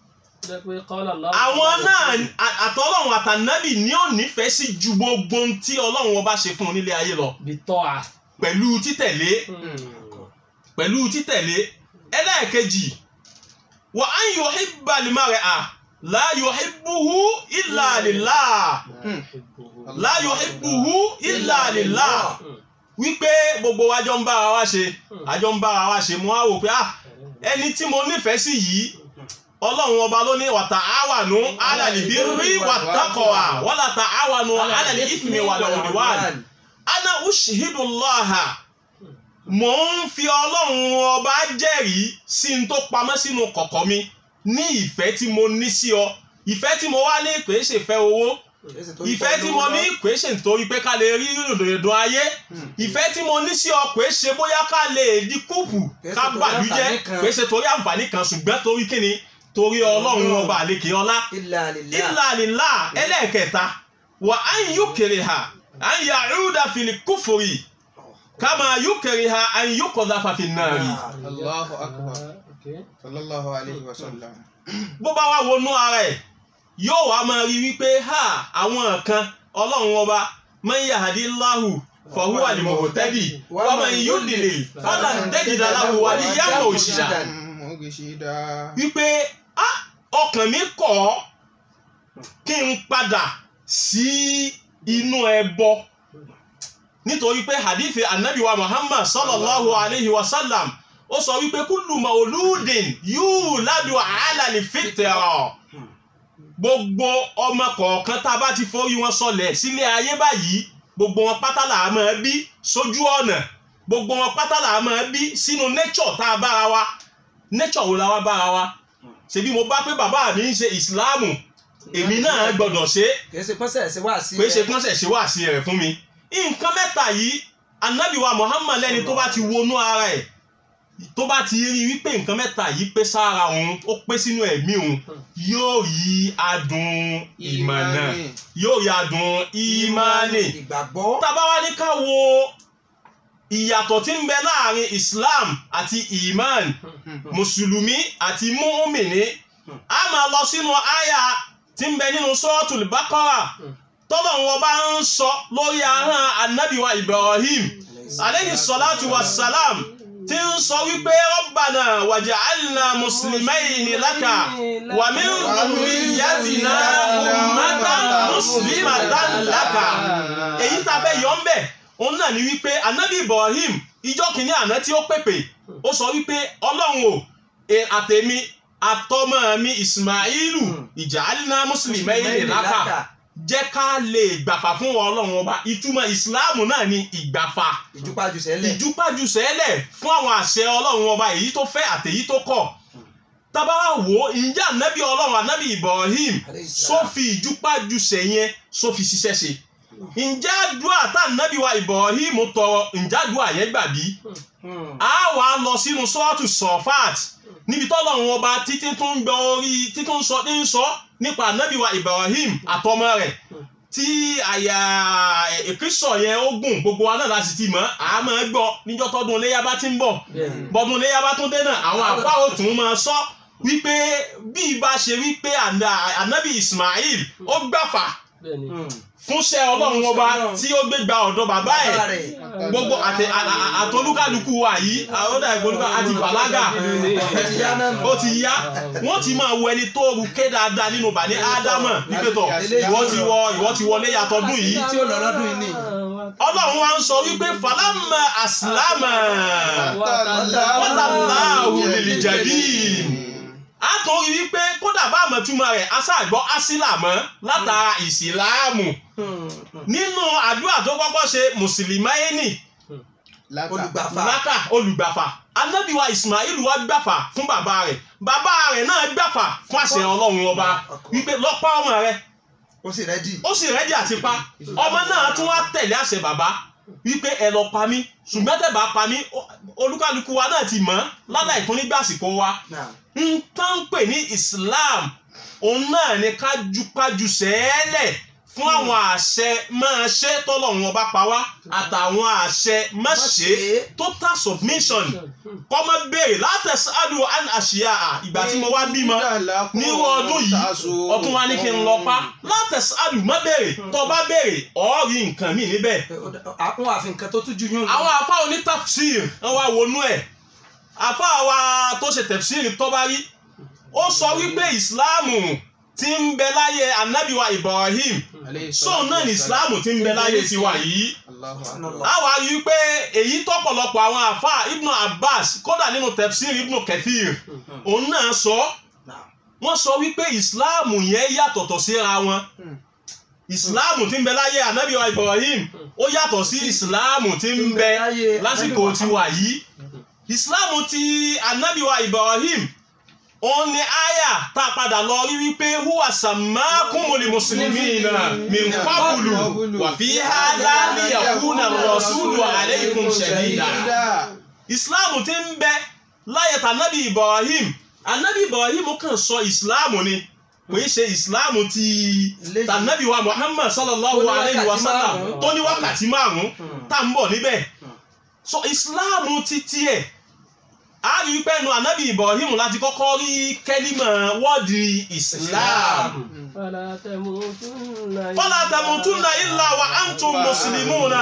àwọn náà à- àtọ́lọ́run àtànábì ní ò nífẹ̀ẹ́ sí ju gbogbo ohun tí ọlọ́run ọba ṣe fún un nílé ayé lọ pẹ̀lú títẹ̀lé pẹ̀lú títẹ̀lé ẹlẹ́ẹ̀kejì wa an yuhibba al-mar'a la yuhibbuhu illa lillah la yuhibbuhu illa lillah wípé gbogbo wa jọ ń bára wa ṣe àjọ ń bára wa ṣe mo á wò pé ah ẹni tí mo nífẹ̀ẹ́ sí yìí ọlọ́run ọba ló ní wa ta'awanu 'ala al-birri wat-taqwa wa la ta'awanu 'ala al-ithmi wal-'udwan ana ushihidu allaha mò ń fi ọlọ́run ọba jẹ́rìí sí n tó pamọ́ sínú kọ̀kọ̀ mi ní ìfẹ́ tí mo ní sí ọ ìfẹ́ tí mo wá ní kò é ṣèfẹ́ owó ìfẹ́ tí mo ní kò é ṣe nítorí pé ká lè rí ìrìndòdò ayé ìfẹ́ tí mo ní sí ọ kò é ṣe bóyá ká lè di kúùpù Kò é ṣe ká torí bàlújẹ́ àǹfààní kan. kò é ṣe torí àǹfààní kan ṣùgbọ́n torí kíni torí ọlọ́run ọba àlekè ọlá illa lillah. illa lillah ẹlẹ́ẹ̀kẹta wà á ń yúkèrè ha à ń yàrúdà fìlì kúfòrì kama yúkèrè ha à ń yúkọ̀dà fàfin náà rí. Allahu akbar. Sallallahu alayhi wa sallam. bó bá wá wọnú ara ẹ̀ yóò wá máa rí wípé ha àwọn kan ọlọ́run ọba man yahdillahu fahuwa al-muhtadi wa man yudlil falan tajida lahu waliyyan murshida. Mo gbé ṣe dá. wípé ah ọkàn mi kọ̀ ọ́ kí n padà sí inú ẹbọ nítorí pé hadithi anabi wa muhammad sallallahu alayhi wa sallam ó sọ wípé kullu mauludin yuladu ala al-fitra gbogbo ọmọ kọ̀ọ̀kan tá a bá ti forí wọn sọlẹ̀ sílé ayé báyìí gbogbo wọn pátá là á máa bí sójú ọ̀nà gbogbo wọn pátá là á máa bí sínú nature tá a bára wa nature wo la wá bára wa ṣebí mo bá pé bàbá mi ń ṣe ìsìláàmù èmi náà gbọ́dọ̀ ṣe é kì í ṣe pọ́nsẹ̀ ṣe wá sí pé ṣe pọ́nṣẹ̀ ṣe wá sí rẹ̀ fún mi nǹkan mẹ́ta yìí anabiwa Muhammad lẹ́ni tó bá ti wọnú ara ẹ̀ tó bá ti rí wípé nǹkan mẹ́ta yìí pé sára òun ó pé sínú ẹ̀mí òun yóò rí adùn ìmọ̀nà yóò rí adùn ìmánì ìgbàgbọ́ tábà wá ní ká wo ìyàtọ̀ tí ń bẹ láàrin Islam àti iman mùsùlùmí àti mùmìnì a máa lọ sínú àyà tí ń bẹ nínú suratul Baqara tọ́lọ̀ wọn bá ń sọ lórí ahọ́n anabiwa Ibrahim aleyhi salatu wa salam tí ń sọ wípé rabbana waj'alna muslimayni laka wa min dhurriyyatina ummatan muslimatan laka èyí tá a fẹ́ yọ ń bẹ̀ òun náà ni wípé anabi Ibrahim ìjọ kìíní àná tí ó pèpè ó sọ wípé ọlọ́run o e- àtèmi àtọmọ mi Ismailu ij'alna muslimayni laka jẹ́ ká lè gbàfà fún wọn ọlọ́run ọba ìtumọ̀ ìsìláàmù náà ni ìgbàfà ìjúpájú sẹ́lẹ̀ ìjúpájú sẹ́lẹ̀ fún àwọn àṣẹ ọlọ́run ọba èyí tó fẹ́ àtèyí tó kọ̀ tábà wá wò ó ǹjẹ́ ànábì ọlọ́run ànábì Ibrahim só fi ìjúpájú sẹ́yẹn só fi ṣiṣẹ́ ṣe ǹjẹ́ àdúrà tá ànábì wa Ibrahim tọrọ ǹjẹ́ àdúrà yẹn gbà bí a wà á lọ sínú sọ́ọ̀tù sọ̀fàt níbi tọ́lọ́run ọba títí tó ń gbọ́ orí títí tó ń sọ ń sọ nípa ànábì wa Ibrahim àtọmọ rẹ̀ tí àyà ìkísọ̀ yẹn ó gùn gbogbo wa náà láti ti mọ̀ á máa gbọ́ níjọ́ tọ́dún iléyà bá ti ń bọ̀ bọ́dún iléyà bá tún dé náà àwọn àfa ò tún máa sọ wípé bí ibà ṣe wípé àná- ànábì Ismail ó gbàfà fúnṣẹ́ ọlọ́run ọba tí ó gbé gba ọ̀dọ̀ bàbá ẹ̀ bàbá rẹ̀ gbogbo àtẹ- à- à- àtolúkàlùkù wa yìí àwọdà ìgbòlúkà àti bàlágà ti yá náà nù. ó ti yá wọ́n ti máa wo ẹni tó ruké dáadáa nínú bàní ádámà wípé tọ̀ ìwọ ti wọ ìwọ ti wọlé yàtọ̀dún yìí tí ó lọ lọ́dún yìí ni ọlọ́run wa ń sọ wípé fàlámà àsìlámà wàtàláhù lìlìjàbí a tó rí wípé kódà bá àmọ̀túmọ̀ rẹ̀ aṣáàgbọ́ asílàmọ́ látara ìsìláàmù nínú àdúrà tó kọ́kọ́ ṣe mùsùlùmáyénì olùgbàfà lákà olùgbàfà anábìwa ismail wa gbàfà fún bàbá rẹ̀ bàbá rẹ̀ náà gbàfà fún àṣẹ ọlọ́run ọba wípé lọ́pàá ọmọ rẹ̀ ó sì rẹ́dì ó sì rẹ́dí àti pa ọmọ náà tún wá tẹ̀lé àṣẹ bàbá wípé ẹ lọ pa mí ṣùgbọ́n tẹ̀ bá pa mí ó- olúkálukú wa náà ti mọ̀ láláì tún nígbà àsìkò wa náà n tán ń pè ní Islam òun náà ni ká jupájú sẹ́ẹ̀lẹ̀ fún àwọn àṣẹ máa ṣe tọ́lọ́run ọba pa wá àtàwọn àṣẹ má ṣe total submission kọ́ mọ́ béèrè látẹ̀sí àdúrà àn àṣìyà à ìgbà tí mo wá bímọ nírú ọdún yìí ọtún wa ní kí n lọ pa látẹ̀sí àdúrà má béèrè tó bá béèrè ọ̀ọ́rì nǹkan mi níbẹ̀ àwọn àfi nǹkan tó tún ju yún àwọn àfa oní tafsir wọn wá wọnú ẹ àfa wa tó ṣe tafsir tọ́ba rí ó sọ wípé ìsìláàmù ti ń bẹ láyé anabiwa Ibrahim sóun náà ní ìsìláàmù ti ń bẹ láyé tiwa yìí a wá rí wípé èyí tọ́pọ̀lọpọ̀ àwọn àfa Ibn Abbas kódà nínú tafsir Ibn Kathir òun náà sọ wọ́n sọ wípé ìsìláàmù yẹn yàtọ̀tọ̀ síra wọn ìsìláàmù tí ń bẹ láyé ànábìwá Ibrahim ó yàtọ̀ sí ìsìláàmù tí ń bẹ lásìkò tiwa yìí ìsìláàmù ti ànábìwá Ibrahim òun ni àyà tá a padà lọ rí wípé huwa sàmákùmùlì mùsùlùmí náà min qablu wà fi hādhā liyakūna ar-rasūlu ʿalaykum shahīdā ìsìláàmù tí ń bẹ láyé tànábì Ibrahim ànábì Ibrahim kàn sọ ìsìláàmù ni kò í ṣe ìsìláàmù ti tànàbí wa Muhammad sallallahu Tó ní alayhi wa wákàtí sallam márùn-ún. tó ní wákàtí márùn-ún tá ń bọ̀ níbẹ̀ so ìsìláàmù ti tiẹ̀ a rí i pé nu ànábì Ibrahim láti kọ́kọ́ rí kẹ́límà wọ́ọ̀dì Islam fala tamutunna illa wa antum muslimuna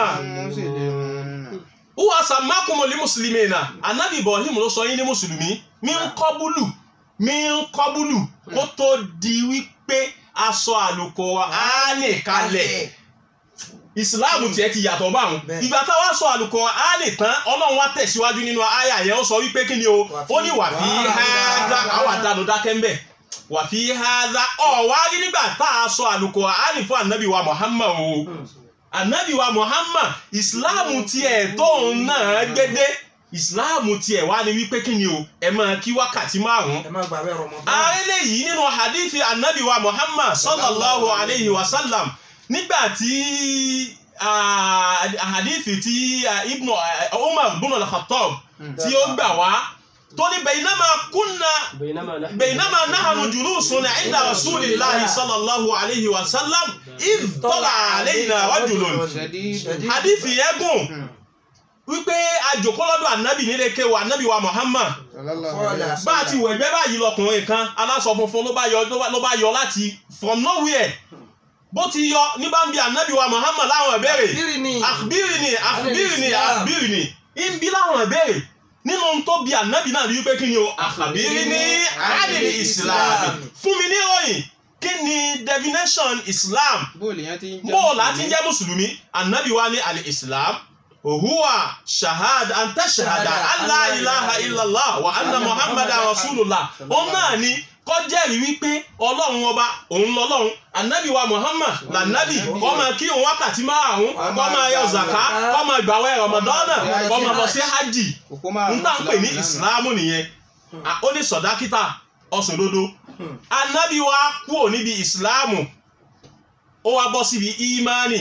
huwa sammakumul muslimina ànábì Ibrahim ló sọ yín ní mùsùlùmí mi ń kọ́búlù mi ń kọ́búlù kó tó di wípé aṣọ àlùkò àánì kalẹ̀ ìsìláàmù tiẹ̀ ti yàtọ̀ báwọn Bẹ́ẹ̀. ìgbà táwa sọ àlùkò àánì tán ọlọ́run wá tẹ̀síwájú nínú àyà yẹn ó sọ wípé kí ni o ó ní wà fi hádà àwọn àdánù dákẹ́ ń bẹ̀ wà fi hádà ọ̀ wá rí nígbà tá a sọ àlùkò àánì fún ànábì wa Muhammad o anabi wa muhammad islam tiẹ̀ tóun náà gbédé islam tiẹ̀ wá ní wípé kí ni o ẹ máa kí wákàtí márùn-ún ẹ má gbàgbé Ramadan. ààrẹ yìí nínú hadithi anabi wa muhammad sallallahu alayhi wa sallam nígbà tí ah, hadithi tí ah, ibnu ah, umar ibn al-khattab tí ó gbà wá tó ní baynama kunna بينما نحن بينما نحن جلوس عند رسول الله صلى الله عليه وسلم إذ طلع علينا رجل Ṣẹ̀dí. hadithi yẹn gùn wípé àjòkó lọ́dọ̀ ànábì nílé kéwà ànábì wa muhammad Sallallahu alaihi wasallam. bá a ti wẹ̀gbẹ́ báyìí lọkùnrin kan aláṣọ funfun ló bá yọ ló bá- ló bá yọ láti from nowhere bó ti yọ ní bá ń bi ànábì wa muhammad láwọn ìbéèrè bírì ni àkbírì ni àkbírì ni Islam. àkbírì ni ń bi láwọn ìbéèrè nínú ohun tó bi ànábì náà wípé kí ni o àkbírì ni àdìrí islam fún mi ní ìròyìn kí ni definition islam Bóòlù yẹn ti ń jẹ́ bó láti jẹ́ mùsùlùmí ànábì wa ní alẹ́ islam òhùwà shahad anta shahada allah ilaha illallah wa anna muhammad rasulullah òun náà ni kó jẹ́rìí wípé ọlọ́run ọba òun lọ́lọ́run ànábì wa muhammad lànábì kó máa kí òun wákàtí márùn-ún kó máa yọ zaka kó máa gbàwẹ̀ ramadana kó máa lọ sí hajj Òpó márùn-ún n tá n pè ní Ìsìlámù ìsìlámù nìyẹn À, ó ní sọdákítà ọsùndodo anabi wa kúrò níbi ìsìlámù ó wá bọ́ síbi ìmánì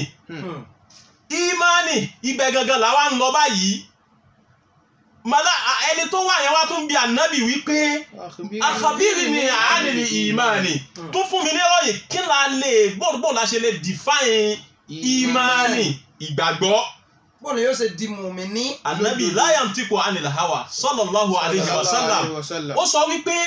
ìmánì ibẹ̀ gangan làwa ń lọ báyìí màlá à- ẹni tó wà yẹn wá tún bi anabi wípé náà. akabiri ni àánìní ìmánì tún fún mi ní ìròyìn kí la lè bóòdùbò la ṣe lè define ìmánì ìgbàgbọ́ bọ́ọ̀lù yóò ṣe di mùmíní. anabi láyàm tí kò anil hawa sallallahu alayhi wa sallam ó sọ wípé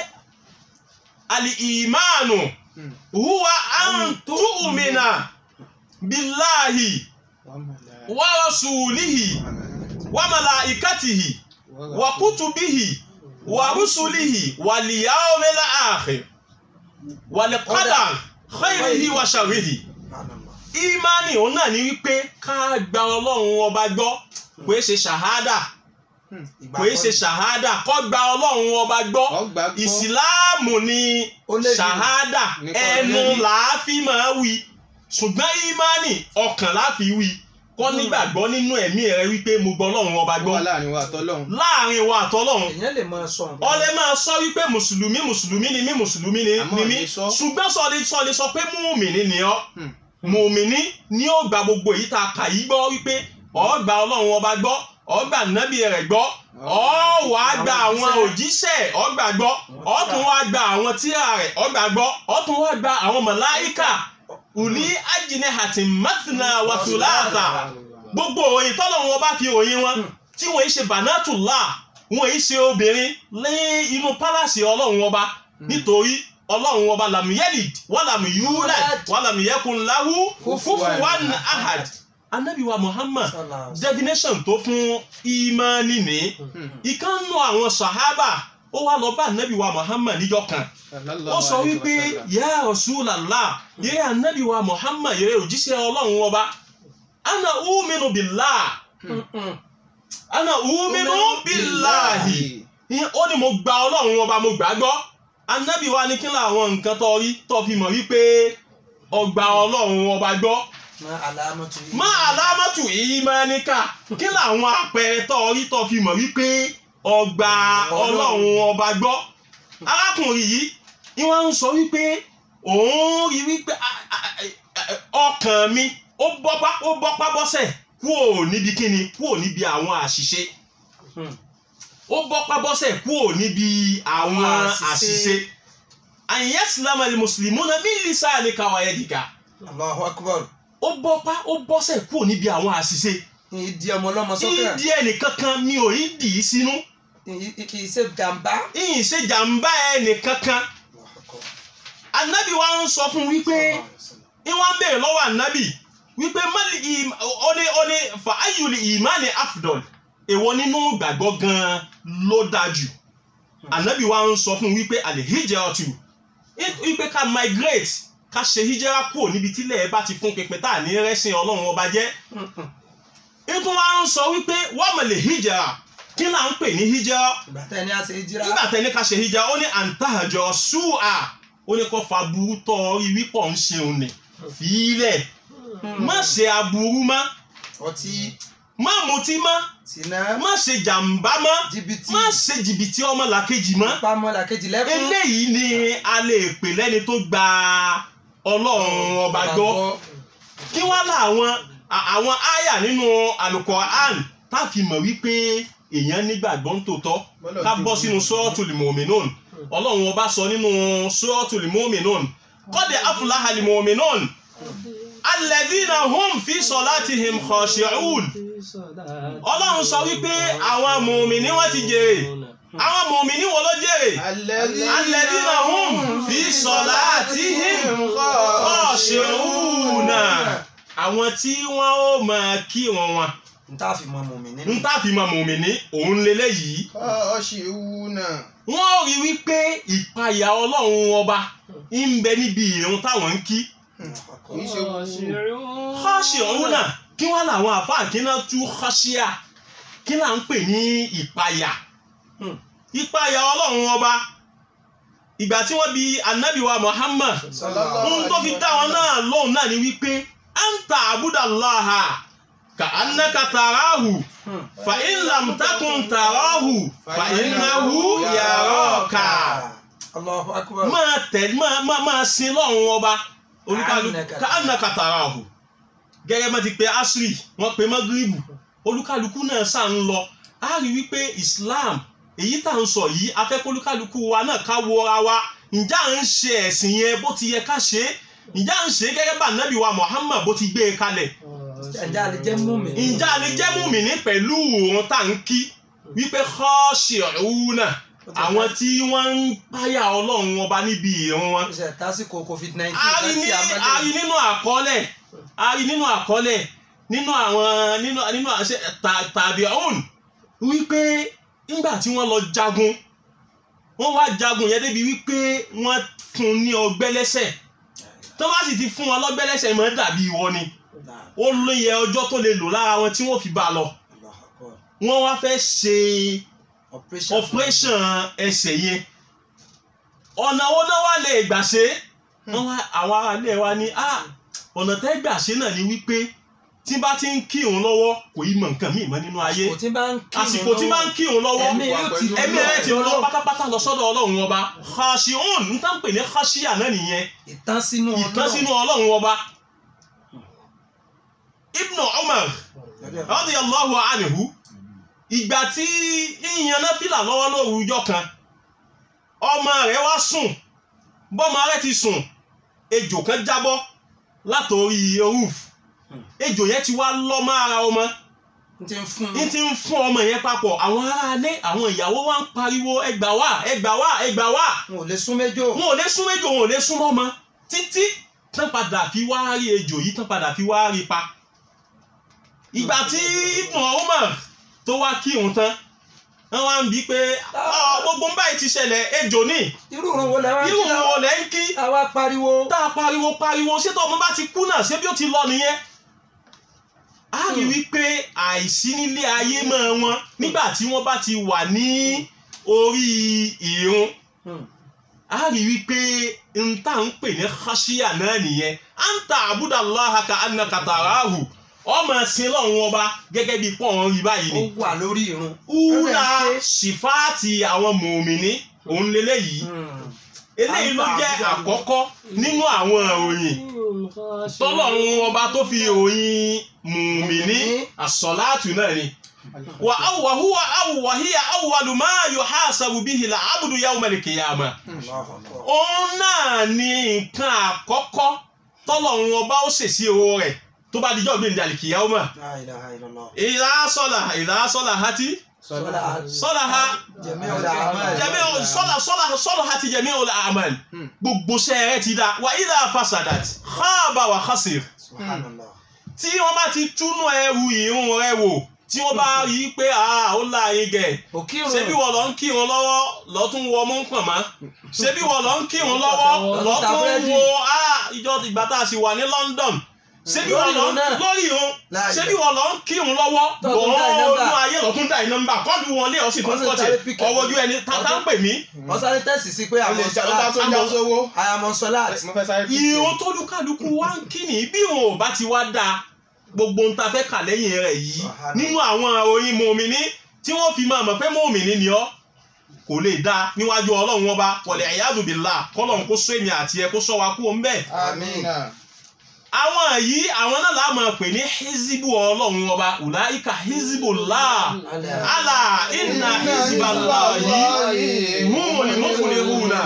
àlì ìmáànù huwa an tu'mina billahi wa rasulihi wa malaikatihi wa kutubihi wa rusulihi wa liyawmil akhir wa liqadar khairihi wa sharrihi ìmánì òun náà ní wípé ká gba ọlọ́run ọba gbọ́ kò é ṣe ṣàhádà kò é ṣe ṣàhádà kó gba ọlọ́run ọba gbọ́ Ọgbà gbọ́. ìsìláàmù ni Ó lè ní. ṣàhádà Nìkan ẹnu lè ní. làáfi máa wí ṣùgbọ́n ìmánì ọkàn láfi wí kọ́ nígbàgbọ́ nínú ẹ̀mí rẹ wípé mo gbọ́ ọlọ́run ọba Ó gbọ́ wà láàrin wa àtọ́lọ́hún. láàrin wa àtọ́lọ́run èèyàn lè máa sọ nǹkan. ọlẹ máa sọ wípé mùsùlùmí mùsùlùmí ni mí mùsùlùmí ni Àmọ́ ni mí ní sọ. ṣùgbọ́n sọlẹ sọlẹ sọ pé mùmìnì ni ọ́ Hmm. mùmìnì ni ó gba gbogbo èyí tá a kà yí gbọ́ wípé ó gba ọlọ́run ọba gbọ́ ó gba nábì rẹ̀ gbọ́ ó wá gba àwọn òjíṣẹ́ ó gbà gbọ́ ó tún wá gba àwọn tíra rẹ̀ ó gbà gbọ́ ó tún wá gba àwọn màláíkà ùlí ajínihàtì mẹ́tìnà wàtúláàtà gbogbo òyìn tọ́lọ́run ọba fi òyìn wọn tí wọ́n yìí ṣe bànátùlá wọ́n yìí ṣe obìnrin ní inú pálásì ọlọ́run ọba nítorí ọlọ́run ọba lamuyelid wà lamuyulad wà lamuyekun lahu kufuwan ahad anabi wa muhammad definition tó fún imani ní ìkànnù àwọn sahaba ó wá lọ bá anabi wa muhammad níjọ́ kan ó sọ wípé ya Rasulallah yẹ anabi wa muhammad yẹ òjíṣẹ́ ọlọ́run ọba ana uminu billah ana uminu billahi Ìyẹn ó ní mo gba ọlọ́run ọba mo gbà á gbọ́ anabi wa ní kí làwọn nǹkan tó rí tó fi mọ̀ wípé ọgbà ọlọ́run ọba gbọ́ má àlámọ́tò yìí. má àlámọ́tù ìmánìkà kí làwọn àpẹẹrẹ tó rí tó fi mọ̀ wípé ọgbà ọlọ́run ọba gbọ́ arákùnrin yìí ni wọ́n ń sọ wípé òun rí wípé a- a- a- ọkàn mi ó bọ́pá ó bọ́pá bọ́sẹ̀ kúò níbi kíni kúò níbi àwọn àṣìṣe Hmm. ó bọ́pá bọ́sẹ̀ kúò níbi àwọn Àwọn àṣìṣe. àṣìṣe àyìnyẹ́ sílámù ẹni mùsùlùmí náà bí lisa ní káwáyé dìgà Allahu akbar. ó bọ́pá ó bọ́sẹ̀ kúò níbi àwọn àṣìṣe ìdí ọmọ ọlọ́mọ sókè. ìdí ẹnìkankan mi ò ní dì í sínú kì í ṣe jàmbá. ìyìn ṣe jàǹbá ẹnìkankan anabi wa ń sọ fún wípé ìwọ́n béèrè lọ́wọ́ anabi wípé mali im ó ní ó ní fa ayuli imani afdol èwo nínú gbàgbọ́ gan-an ló dájú anabi wa ń sọ fún wípé alihijratu wípé ká migrate ká ṣe hijira kúrò níbi tílẹ̀ ẹ bá ti fún pínpín tá à ní rẹ́sìn ọlọ́run ọba jẹ́ nítorí wọn ń sọ wípé wọ́n mọ̀ lè hijira kí là ń pè ní hijira ìgbà tẹ́ ni a ṣe jíra. nígbà tẹni ká ṣe hijira ó ní àǹtàjọ ṣùà ó ní kó fa burú tọ́ orí wípọ̀ ń ṣeun nì fílẹ̀ má ṣe aburú mọ́ ọtí má mutí mọ́ sínà má ṣe jàǹbá mọ́ jìbìtì má ṣe jìbìtì ọmọlàkejì mọ́ pamọ́ làkejì lẹ́kún eléyìí ni a lè pè lẹ́ni tó gba ọlọ́run ọba gbọ́ kí wọ́n lá àwọn à- àwọn àyà nínú Al-Qur'an tá a fi mọ̀ wípé èèyàn nígbàgbọ́ ń tòótọ́ ká bọ́ sínú Suratul Mu'minun ọlọ́run ọba sọ nínú Suratul Mu'minun qad aflaha al-mu'minun alladhina hum fi salatihim khashi'un ọlọ́run sọ wípé àwọn mùmìnì wọ́n ti jèrè àwọn mùmìnì wọ́n ló jèrè alladhina hum fi salatihim khashi'un àwọn tí wọ́n ó máa kírun wọn n tá a fi mọ mọ̀mí nínú ń tàfi mọ mùmìnì òun lélẹ́yìí Khashi'una. wọ́n rí wípé ìpayà ọlọ́run ọba ń bẹ níbi ìrun táwọn ń kí Kì í ṣe wúwo. khashi'una kí wọ́n làwọn àfáà kí náà tú khashia kí là ń pè ní ìpayà Hmm. ìpayà ọlọ́run ọba ìgbà tí wọ́n bi anabi wa Muhammad ohun tó fi dá wọn náà lóhùn náà ni wípé anta abudallaha ka annaka tarahu Hmm. fa in lam takun tarahu fa innahu yaraka Allahu akbar máa tẹ̀ máa máa máa sin lọ́run ọba olúkálùkù Annaka- ka annaka tarahu gẹ́gẹ́ bá ti pe asri wọ́n pe magribu olúkálùkù náà sá ń lọ a rí wípé Islam èyí tá à ń sọ yìí afẹ́kọ́lúkálùkù wa náà ká wọra wa ǹjẹ́ à ń ṣe ẹ̀sìn yẹn bó ti yẹ ká ṣe é ǹjẹ́ à ń ṣe é gẹ́gẹ́ bá nábì wa Muhammad bó ti gbé e kalẹ̀ ẹ̀já lè jẹ́ mọ̀mí ǹjẹ́ a lè jẹ́ mùmíní pẹ̀lú òun tá à ń kí wípé khashi'una àwọn tí wọ́n ń páyà ọlọ́run ọba níbi ìrun wọn ṣe tásìkò covid nineteen a rí ní a rí nínú àkọọ́lẹ̀ a rí nínú àkọọ́lẹ̀ nínú àwọn nínú nínú àṣẹ ta- tàbí ọ̀hún wípé nígbà tí wọ́n lọ jagun wọ́n wá jagun yẹn débi wípé wọ́n fún ní ọgbẹ́ lẹ́sẹ̀ tó bá sì ti fún wọn lọ́gbẹ́ lẹ́sẹ̀ mọ́ dàbí ìwọ ni ó lóye ọjọ́ tó lè lò lára wọn tí wọ́n fi bá a lọ wọ́n wá fẹ́ ṣe operation operation ẹsẹ̀ yẹn ọ̀nà wo náà wá lè gbà ṣe wọ́n wá àwọn aráalé wa ní ah ọ̀nà tẹ́ gbà ṣe náà ni wípé tí bá ti ń kí òun lọ́wọ́ kò í mọ nǹkan míì mọ́ nínú ayé àsìkò tí bá ń kí àsìkò tí bá ń kí òun lọ́wọ́ ẹ̀mí yóò ti ẹ̀mí rẹ̀ ti lọ pátápátá lọ sọ́dọ̀ ọlọ́run ọba khashi'un ń tán pè ní khashiya náà nìyẹn ìtàn sínú ìtàn sínú ọlọ́run ọba ibnu umar radiyallahu anhu ìgbà tí yíyan náfìlà lọ́wọ́ lóru ọjọ́ kan ọmọ rẹ̀ wá sùn bọ́mọ rẹ̀ ti sùn ejò kan jábọ́ látòrí roof ejò yẹn ti wá lọ́ mọ́ ara ọmọ n ti ń fún ní ti ń fún ọmọ yẹn papọ̀ àwọn aráalé àwọn ìyàwó wa ń pariwo ẹgbà wá ẹgbà wá ẹgbà wá n ò lè sún méjò wọn ò lè sún méjò wọn ò lè sún mọ́mọ títí tán padà fi wá rí ejò yìí tán padà fi wá rí pa ìgbà tí Ibn Umar tó wá kí òun tán wọn wá ń bí pé "Ah, gbogbo ń báyìí ti ṣẹlẹ̀ ejò ní irú òun wo lẹ wá irú kí wo lẹ́ ń kí àwa pariwo tá a pariwo pariwo ṣé tó ọmọ bá ti kú náà ṣé bí ó ti lọ nìyẹn a rí wípé àìsí nílé ayé mọ́ wọn nígbà tí wọ́n bá ti wà ní orí ìrun Hmm. a rí wípé n tá ń pè ní khashiya náà nìyẹn anta abudallaha ka annaka tarahu ọmọ ẹsìn lọ́run ọba gẹ́gẹ́ bí pọ́n rí báyìí ó ni wà lórí irun ula Ẹ̀rẹ̀ ké. sifaati àwọn mùmíní òun lélẹ́yìí Hmm. eléyìí ló jẹ́ àkọ́kọ́ nínú àwọn ìròyìn tọ́lọ́run ọba tó fi ìròyìn mùmíní àsọ̀láàtù náà ni wà áwùwà húwà áwùwà híyà áwùwàlù máa yuhasabu bihi al-abdu yawma al-qiyamah Allahu Akbar. òun náà ni nǹkan àkọ́kọ́ tọ́lọ́run ọba ó ṣèṣì owó rẹ̀ tó bá dijọ́ gbẹ̀ndẹ̀ al-qiyamah La ilaha illallah. ìlà sọ́là ìlà sọ́là hati Sọ́lá sọ́là ha jẹ̀mí ọ̀dà àmàlì. jẹ̀mí sọ́là sọ́là sọ́là hati jẹ̀mí ọ̀là àmàl Hmm. gbogbo sẹ́ẹ̀rẹ́ ti dá wà ìlà fasadat khaba wa khasir Subhanallah. tí wọ́n bá ti túnú ẹrù ìrun rẹ̀ wò tí wọ́n bá rí i pé ah ó láàyè gẹ̀ Òkírun. ṣebí wọ́n lọ ń kírun lọ́wọ́ lọ́tún wọ mú pọ̀n mọ́ ṣebí wọ́n lọ ń kírun lọ́wọ́ lọ́tún wo ah ìjọ ìgbà tá a sì wà ní London ṣebí Lórí wọn lọ ìrun náà. lórí irun Láàyè. ṣebí wọn lọ ń kírun lọ́wọ́ Tó tún dá iná bọ́ọ̀lù mbà. ayé lọ́tún dá iná mbà kọ́ọ̀dù wọn lé ọ̀sìn tó ń Wọ́n sì kọ́ọ̀tì sáré pick up. ọwọ́ ojú ẹni tata ń pè mí wọ́n sáré tẹ̀sí sí pé o lè àwọn ṣe ọba sọlá tó já sówó àyàmọ̀ sọlá mo fẹ́ sáré pípé. irun tó lúkàlùkù wá ń kí ni bí wọn ò bá ti wá dáa gbogbo ń ta fẹ́ kà lẹ́yìn rẹ̀ yìí Sàhánà. nínú àwọn oyin mòmìnì tí wọ́n fi máa mọ̀ pé mòmìnì ni ọ́ kò lè dáa níwájú ọlọ́run ọba wọlé ẹ̀yádùbìlà kọ́lọ́run kó sọ èmi àti ẹ kó sọ wa kú o ń bẹ́ẹ̀ amina àwọn yìí àwọn náà la máa pè ní hizibu ọlọ́run ọba ulaika hizibullah ala inna hizballahi humul muflihuna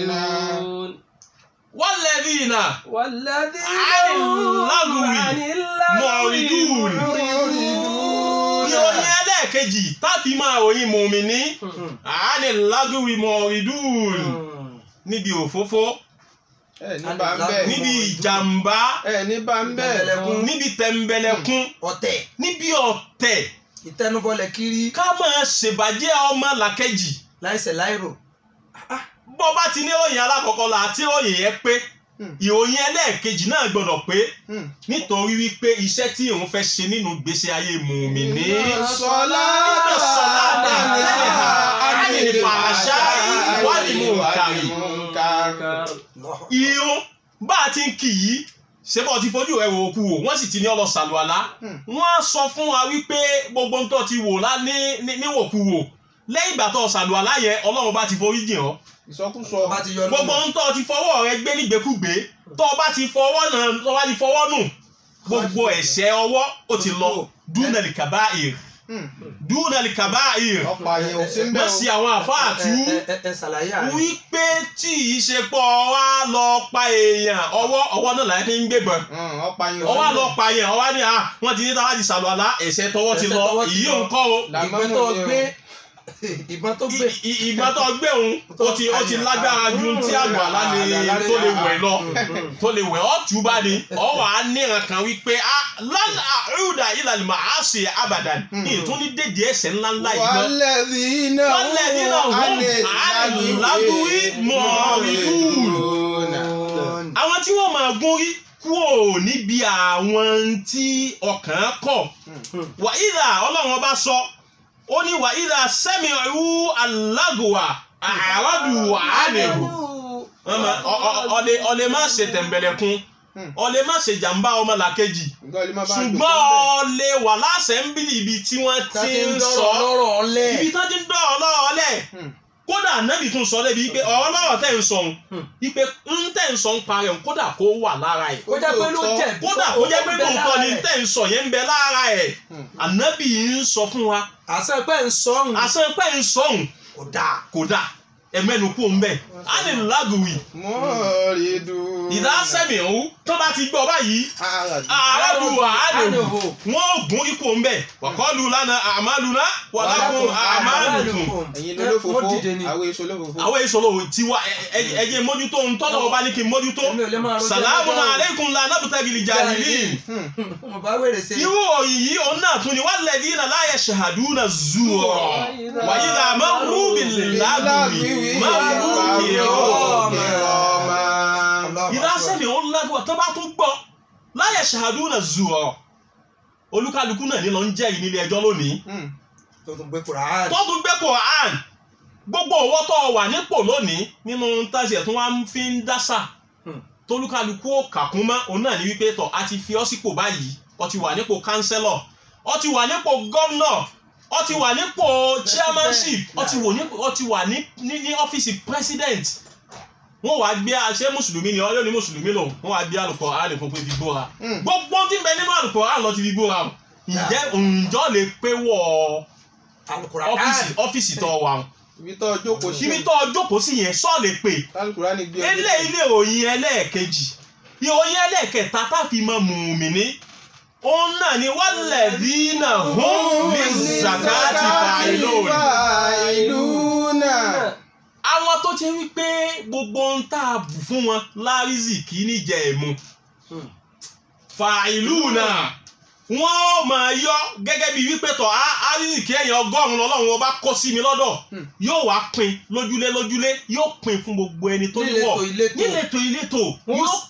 walladhina والذين عن اللغو عن معرضون. ìròyìn ẹlẹ́ẹ̀kejì táfi máa ròyìn mùmíní àánì lágùwì mọ̀ọ́rìdùn níbi òfófó ẹ ní bá ń bẹ níbi ìjàmbá ẹ ní bá ń bẹ Tẹ̀mbẹ̀lẹ̀kún. níbi tẹ̀m̀bẹ̀lẹ̀kún ọ̀tẹ̀ níbi ọ̀tẹ̀ ìtẹnubọlẹ̀ kiri ká máa ṣèbàjẹ́ ọmọ làkejì láìṣẹ̀ láìrò bó bá ti ní ìròyìn alákọ̀ọ́kọ́ la àti ìròyìn yẹn pé Hmm. ìròyìn ẹlẹ́ẹ̀kejì náà gbọ́dọ̀ pé Hmm. nítorí wípé iṣẹ́ tí òun fẹ́ ṣe nínú ìgbésí ayé mùmíní sọlá sọlá dàníhà ánìlì fàṣà wálìmù kàrí. irun bá a ti ń kì í ṣé bọ́ ti fojú rẹ̀ wò ó kú o wọ́n sì ti ní ọlọ sàlùwàlá Hmm. wọ́n á sọ fún wa wípé gbogbo ń tọ́ ti wò lá ní ní- níwòkuwò lẹ́yìn ìgbà tó sàlùwàlá yẹn ọlọ́run bá ti forí jìn ọ́ ìsọkúsọ bá ti yọ gbogbo ń tọ́ ti fọwọ́ rẹ gbé nígbèkúgbé tó o bá ti fọwọ́ náà tó o bá ti fọwọ́ nù gbogbo ẹ̀ṣẹ̀ ọwọ́ ó ti lọ dúnàlì kàbáìr dúnàlì kàbáìr ọ̀pọ̀ àyè ò sí ń bẹ wọ́n sì àwọn àfáà tú ẹ ẹ ẹ ṣàlàyé àárẹ̀ wípé tí ìṣepọ̀ wa lọ pa èèyàn ọwọ́ ọwọ́ náà láti ń gbébọn ọ̀pọ̀ àyè ò sí ọwọ́ ń bẹ lọ pa èèyàn ọwọ́ ni ah wọ́n ti ní táwa ti sàlùwàlá ẹ̀ṣẹ̀ tọwọ́ ti Ẹ̀ṣẹ̀ lọ tọwọ́ ti èyí lọ. ò ń kọ́ o ìbọn tó gbé ìbọn tó gbé I- i- ìgbà tó gbé òun ó ti ó ti lágbára ju tí àgbàlá lè tó lè wẹ̀ lọ tó lè wẹ̀ ọ́ tù bá ní ọ́ wà á níran kan wípé ah lánà àrùdà ìlànà màá ṣe àbàdàn ní ìtúní dédé ẹ̀ṣẹ̀ ńláńlá yìí lọ. wàlẹ́dínà والذين هم عن اللغو معرضون. àwọn tí wọ́n máa gún rí kúrò níbi àwọn tí ọkàn kọ̀ wàhídà ọlọ́run ọba sọ ó ní wàhídà sẹ́mi ìrú alágùwà àràdù àánẹ̀hù ọ̀lẹ́ ọ̀lẹ́ má ṣe tẹ̀m̀bẹ̀lẹ̀kún ọ̀lẹ́ má ṣe jàǹbá ọmọ làkejì ṣùgbọ́n ọ̀lẹ́ wà láṣẹ ń bí ibi tí wọ́n tá ti ti ń ń dọ̀rọ̀ sọ lọ́rọ̀ ọlẹ́ ibi tó ti ń dọ̀rọ̀ lọ́rọ̀ lẹ̀ kódà nẹ́bì tún sọ débi wípé ọ̀rọ̀ lọ́rọ̀ tẹ̀ ń sọ òun Hmm. wípé ń tẹ̀ ń sọ ń parẹ́ òun kódà kó wà lára ẹ̀ ó jẹ́ pé ló jẹ̀ kódà kó jẹ́ pé lóòótọ́ ni tẹ̀ ń sọ yẹn ń bẹ lára ẹ̀ ànábì ń sọ fún wa àṣẹ pé ń sọ òun àṣẹ pé ń sọ òun kò dáa kódà ẹ̀mẹ́nu kú òun bẹ́ẹ̀ á ní lágùwì mọ́rìdùn ìdá sẹ́mi òun tó bá ti gbọ́ báyìí àràdùwà àdùn Àdùhù. wọn ò gún ikú òun bẹ́ẹ̀ wàkọ́lù lánàá àmàlùná wàlákùn àmàlùkùn ẹ̀yin lólófòfó Wọ́n dìde ni. àwọn èso lólófòfó àwọn ìṣòro tiwa ẹjẹ mójútó ń tọ́lọ̀ ọba ní kí n mójútó Èmi ò lè máa rojọ́ sàlámù lọ́jọ́ o. aleikum la nabtagil jahilin mo bá wèrè ṣe irú òyìn yìí òun náà tún ni walladhina la yashhaduna zura wa idha marru bil lagwi marru kirama ìdá sẹ́mi òun lágbó tó bá tún gbọ́ la yashhaduna zura olúkálukú náà ní lọ ń jẹ́rìí nílé ẹjọ́ lónìí tó tún gbé Quran tó tún gbé Quran gbogbo owó tó wà nípò lónìí nínú tàṣì ẹ̀ tó wá ń fi ń dásà Hmm. tólúkálukú ò kàkún mọ́ òun náà ní wípé tọ̀ a ti fi ọ́ sípò báyìí ọ ti wà nípò kánsẹ́lọ̀ ọ ti wà nípò gọ́vnọ̀ ọ ti wà nípò chairmanship ọ ti wò nípò ọ ti wà ní ní ní ọ́fíìsì president wọ́n wàá gbé àṣẹ mùsùlùmí ni ọyọ́ ni mùsùlùmí lò wọ́n wàá gbé àlùkò àlè fún pé fi bóra gbogbo tí ń bẹ nínú àlùkò àlè lọ ti fi bóra o ǹjẹ́ ǹjọ́ lè pé wọ̀ Al-Quran ọ́fíìsì ọ́fíìsì tó wà o ibi tó jókòó sí ibi tó jókòó sí yẹn sọ lè pè kálukúrá ní gbé ilé ilé ìròyìn ẹlẹ́ẹ̀kejì ìròyìn ẹlẹ́ẹ̀kẹta táfi mọ mùmìnì òun náà ni walladhina hum lizzakati fa'ilun ìlú náà àwọn tó ti wí pé gbogbo ń tà bù fún wọn lárízì kì í níjẹ ẹ̀mú Hmm. fa'iluna wọ́n ó máa yọ gẹ́gẹ́ bí wípé tọ̀ árízì kí ẹ̀yìn ọgọ́rùn-ún lọ́lọ́run ọba kó sí mi lọ́dọ̀ Hmm. yóò wá pín lójúlé lójúlé yóò pín fún gbogbo ẹni tó ní wọ̀ níletò ìletò níletò ìletò Wọ́n yóò s- pín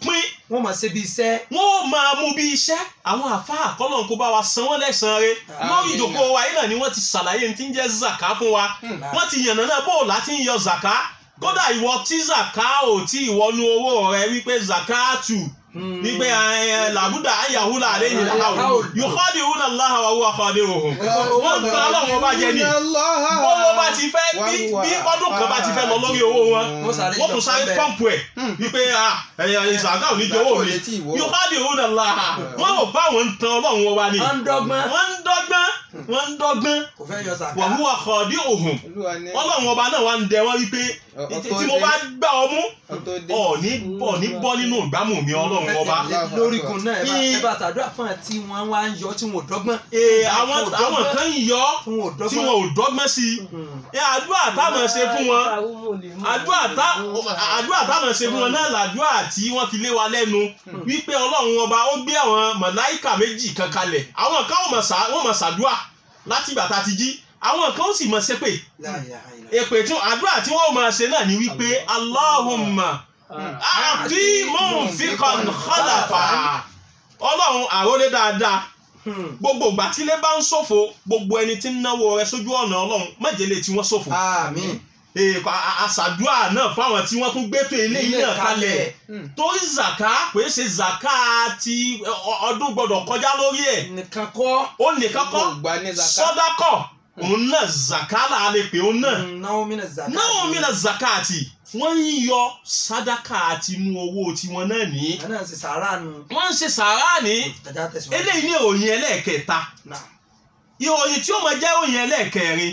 wọ́n máa ṣe bí iṣẹ́ wọn ò máa mú bí iṣẹ́ àwọn àfáà kọ́lọ̀ kó bá wa san wọ́n lẹ́sàn-án rẹ̀ lórí ìdòkó wa yìí náà ni wọ́n ti ṣàlàyé ní ti ń jẹ́ zaka fún wa wọ́n ti yànnà náà bó láti ń yọ zaka kódà ìwọ tí zaka ò tí ìwọnú owó rẹ wípé zakatu wípé ẹ, làbúdà ayahula àléyìn làwọn yòókàdì òun náà láhà wà wúwa kọ́dé òhun wọ́n ń tan ọlọ́run ọba jẹ ni owó bá ti fẹ́ bí bí ọdún kan bá ti fẹ́ lọ lórí owó wọn wọ́n sáré wọ́n tún sáré pọ́ǹpù ẹ̀ wípé ẹ̀yà ìsàgá ò ní jẹ owó mi yòókàdì òun náà láhà wọ́n ò bá wọn tan ọlọ́run ọba ni wọ́n ń dọ́gbọ́n wọ́n ń dọ́gbọ́n wọ́n ń dọ́gbọ́n kò fẹ́ yọ sàká wà wúwa kọ́dé òhun ọlọ́run ọba náà wà ń dẹ wọ́n wípé tí mo bá gbà ọ mú ọ̀ní ọ̀ní bọ́ nínú ìgbámù mi ọlọ́run ọba. lórígun náà ẹ bá Bí- ẹ bá tàdúrà fún ẹ tí wọ́n wá ń yọ tí wọ́n ò dọ́gbọ́n Ee, àwọn àwọn kan ń yọ tí wọ́n ò tí dọ́gbọ́n wọn ò dọ́gbọ́n sí i ẹ àdúrà táwọn ṣe fún wọn àdúrà tá àdúrà táwọn ṣe fún wọn náà làdúrà tí wọ́n fi lé wa lẹ́nu wípé ọlọ́run ọba ó gbé àwọn màláìkà méjì kan kalẹ̀ àwọn kan wọ́n mọ̀ sá wọ́n mọ̀ sàdúà láti ìgbà tá a ti jí àwọn kan ó sì mọ̀ ṣépè èpè tí àdúrà tí wọ́n máa ṣe náà ni wípé Allahumma àti mọ̀nfíkan khalafa ọlọ́run àrólé dáadáa gbogbo ìgbà tílé bá ń ṣòfò gbogbo ẹni tí ń náwó rẹ sójú ọ̀nà ọlọ́run májèlé tí wọ́n ṣòfò àmín èèkọ àṣàdúrà náà fáwọn tí wọ́n tún gbétò eléyìí náà kalẹ̀ torí zaka pé ṣe zaka ti ọ- ọdún gbọdọ̀ kọjá lórí ẹ̀ nìkan kọ́ ó nìkan kọ́ sọ́dákọ̀ òun náà zaka là á lè pè òun náà náwó mi náà zaka náà mìíràn zakati wọ́n ń yọ sádàkà àti inú owó tiwọn náà ní wọn náà ṣe sàárà nu wọ́n ń ṣe sàárà ní ẹja tẹsán eléyìí ní ìròyìn ẹlẹ́ẹ̀kẹta náà ìròyìn tí ó máa jẹ́ ìròyìn ẹlẹ́ẹ̀kẹrin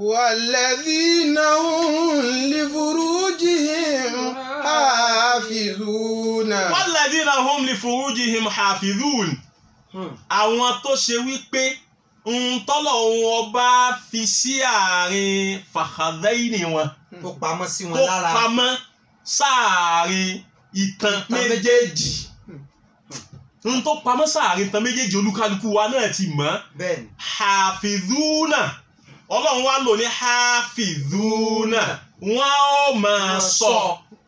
والذين هم لفروجهم حافظون walladhina hum li furujihim hafidhun àwọn tó ṣe wípé ntọ́lọ̀ wọn ọba fi sí àárín fàkàdẹ́yìnì wọn tó pamọ́ sí wọn tó lára pamọ́ sáàárín ìtàn méjèèjì n tó pamọ́ sáàárín ìtàn méjèèjì olúkálukú wa náà ti mọ̀ bẹ́ẹ̀ ni hafidhuna ọlọ́run wa lò ní hafidhuna wọ́n ó máa sọ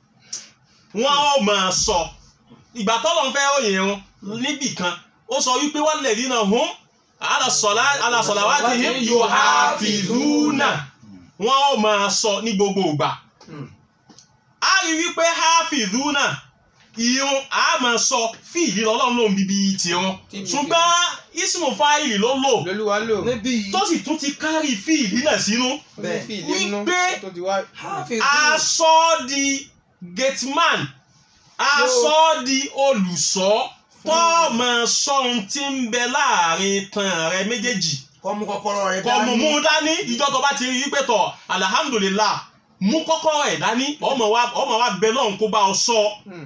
wọ́n ó máa sọ ìgbà tọ́lọ́run fẹ́ ròyìn wọn níbì kan ó sọ wípé wọ́n lè dínà hún alásọ̀lá wá ti him yuhafidhuna wọ́n ó máa sọ ní gbogbo ìgbà Hmm. a rí wípé hafidhuna ìrun a máa sọ fíìlì ọlọ́run lòun bíbí tiwọn Tíbi- ṣùgbọ́n ismu fáìlì ló lò lolúwa lò níbí yìí tó sì tún ti kárí fíìlì náà sínú bẹ́ẹ̀ fi ìdí nínú wípé- tó ti wá hafiz aṣọ di gateman aṣọ di olùṣọ́ tó máa sọ ohun tí ń bẹ láàrin tan rẹ méjèèjì kọ́ mú kọ́kọ́rọ́ rẹ kọ mú mú dání ìjọ tó bá ti rí i pé tọ alhamdulillah mú kọ́kọ́rọ́ ẹ̀ dání ọmọ wa ọmọ wa bẹ lọ́hùn kó bá ọ sọ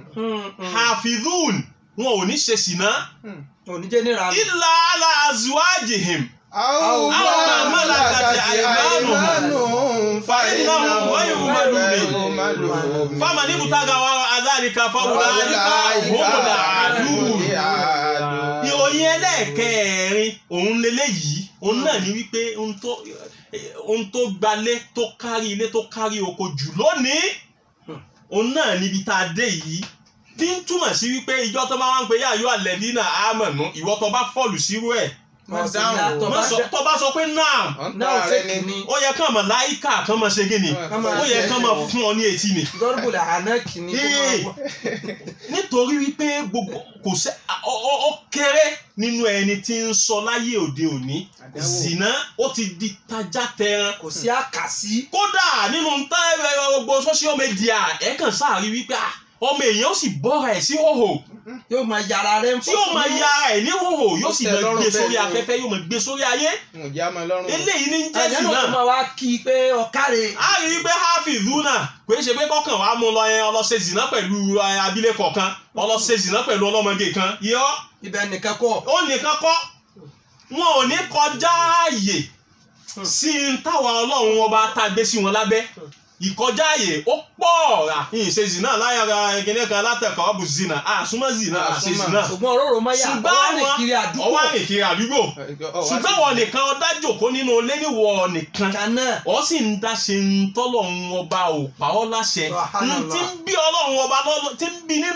hafidhun wọn ò ní ṣe sìná oníjẹ́ níra nù. illa ala azwajihim àwọn Àwọn mọ́lákàtì àìmánù. àìmánù Fa'inahum ghayru malumin. malumin. fama ní bùtàgà wa adhalika fáwùláyíká humul adun ìròyìn ẹlẹ́ẹ̀kẹrin òun leléyìí òun náà ní wípé ohun tó ohun tó gbalé tó kárí ilé tó kárí oko jù lónìí òun náà níbi tá a dé yìí tí ń túmọ̀ sí wípé ìjọ tó bá wá ń pe yáyọ alẹ́ nínà àmọ̀nù ìwọ tó bá fọ́ọ̀lù sírú ẹ̀ Má dáhùn o. má sọ- tó bá sọ pé náà náà fake ni ó yẹ kàn mọ̀ láìka kàn mọ̀ ṣe gíní ó yẹ kàn mọ̀ fún ọ ní etí ni dọ́rùbùlẹ̀ ànákì ni kó máa Ee. wọ. nítorí wípé gbogbo kò sẹ́ ọ- ọ- ó kéré nínú ẹni tí ń sọ láyé òde òní Àdánwò. zina ó ti di tajá tẹran kò sí àkàsí kódà nínú ntá ẹ̀rọ gbogbo social media ẹ̀ kàn sáàrí wípé ah, ọmọ èèyàn ó sì bọ́ra ẹ̀ sí hòhò yóò máa yàrá rẹ ń tí yóò máa ya ẹ̀ ní hòhò yóò sì Ó tẹ́ máa lọ́rùn gbé bẹ́ẹ̀ sórí ni o. afẹ́fẹ́ yóò máa gbé sórí ayé mo já mọ lọ́rùn. eléyìí ní jẹ́ àyẹ̀ náà tó zina máa wá kí i pé ọ̀kárẹ̀ a rí i pé hafizuna kò ṣe pé kọkàn wàá mú lọ yẹn ọlọ́ṣẹ́ zina pẹ̀lú eh, abilékọ kan ọlọ́ṣẹ́ zina pẹ̀lú ọlọ́mọge kan yọ ibẹ̀ nìkan kọ́ ó nìkan kọ́ wọn ò ní kọjá ààyè sí n táwa ọlọ́run ọba tá a gbé sí wọn lábẹ́ ìkọjá ààyè ó pọ̀ rà ìṣe zina láyàrá ẹgbẹ́ kan látẹ̀kọ́ ọ̀bù zina àsúmọ́ zina àṣe Àsúnmọ́. zina ṣùgbọ́n òróró máa yà ṣùgbọ́n ọwọ́ rìn àwọn kiri àdúgbò ọwọ́ àrìn kiri àdúgbò ṣùgbọ́n wọn nìkan ọdá jòkó nínú ilé níwọ̀ nìkan kan náà ọ sì ń dá ṣe ń tọ́lọ́run ọba ò pa ọ́ láṣẹ Subhanallah. n tí ń bí ọlọ́run ọba lọ́lọ́ tí ń bí nínú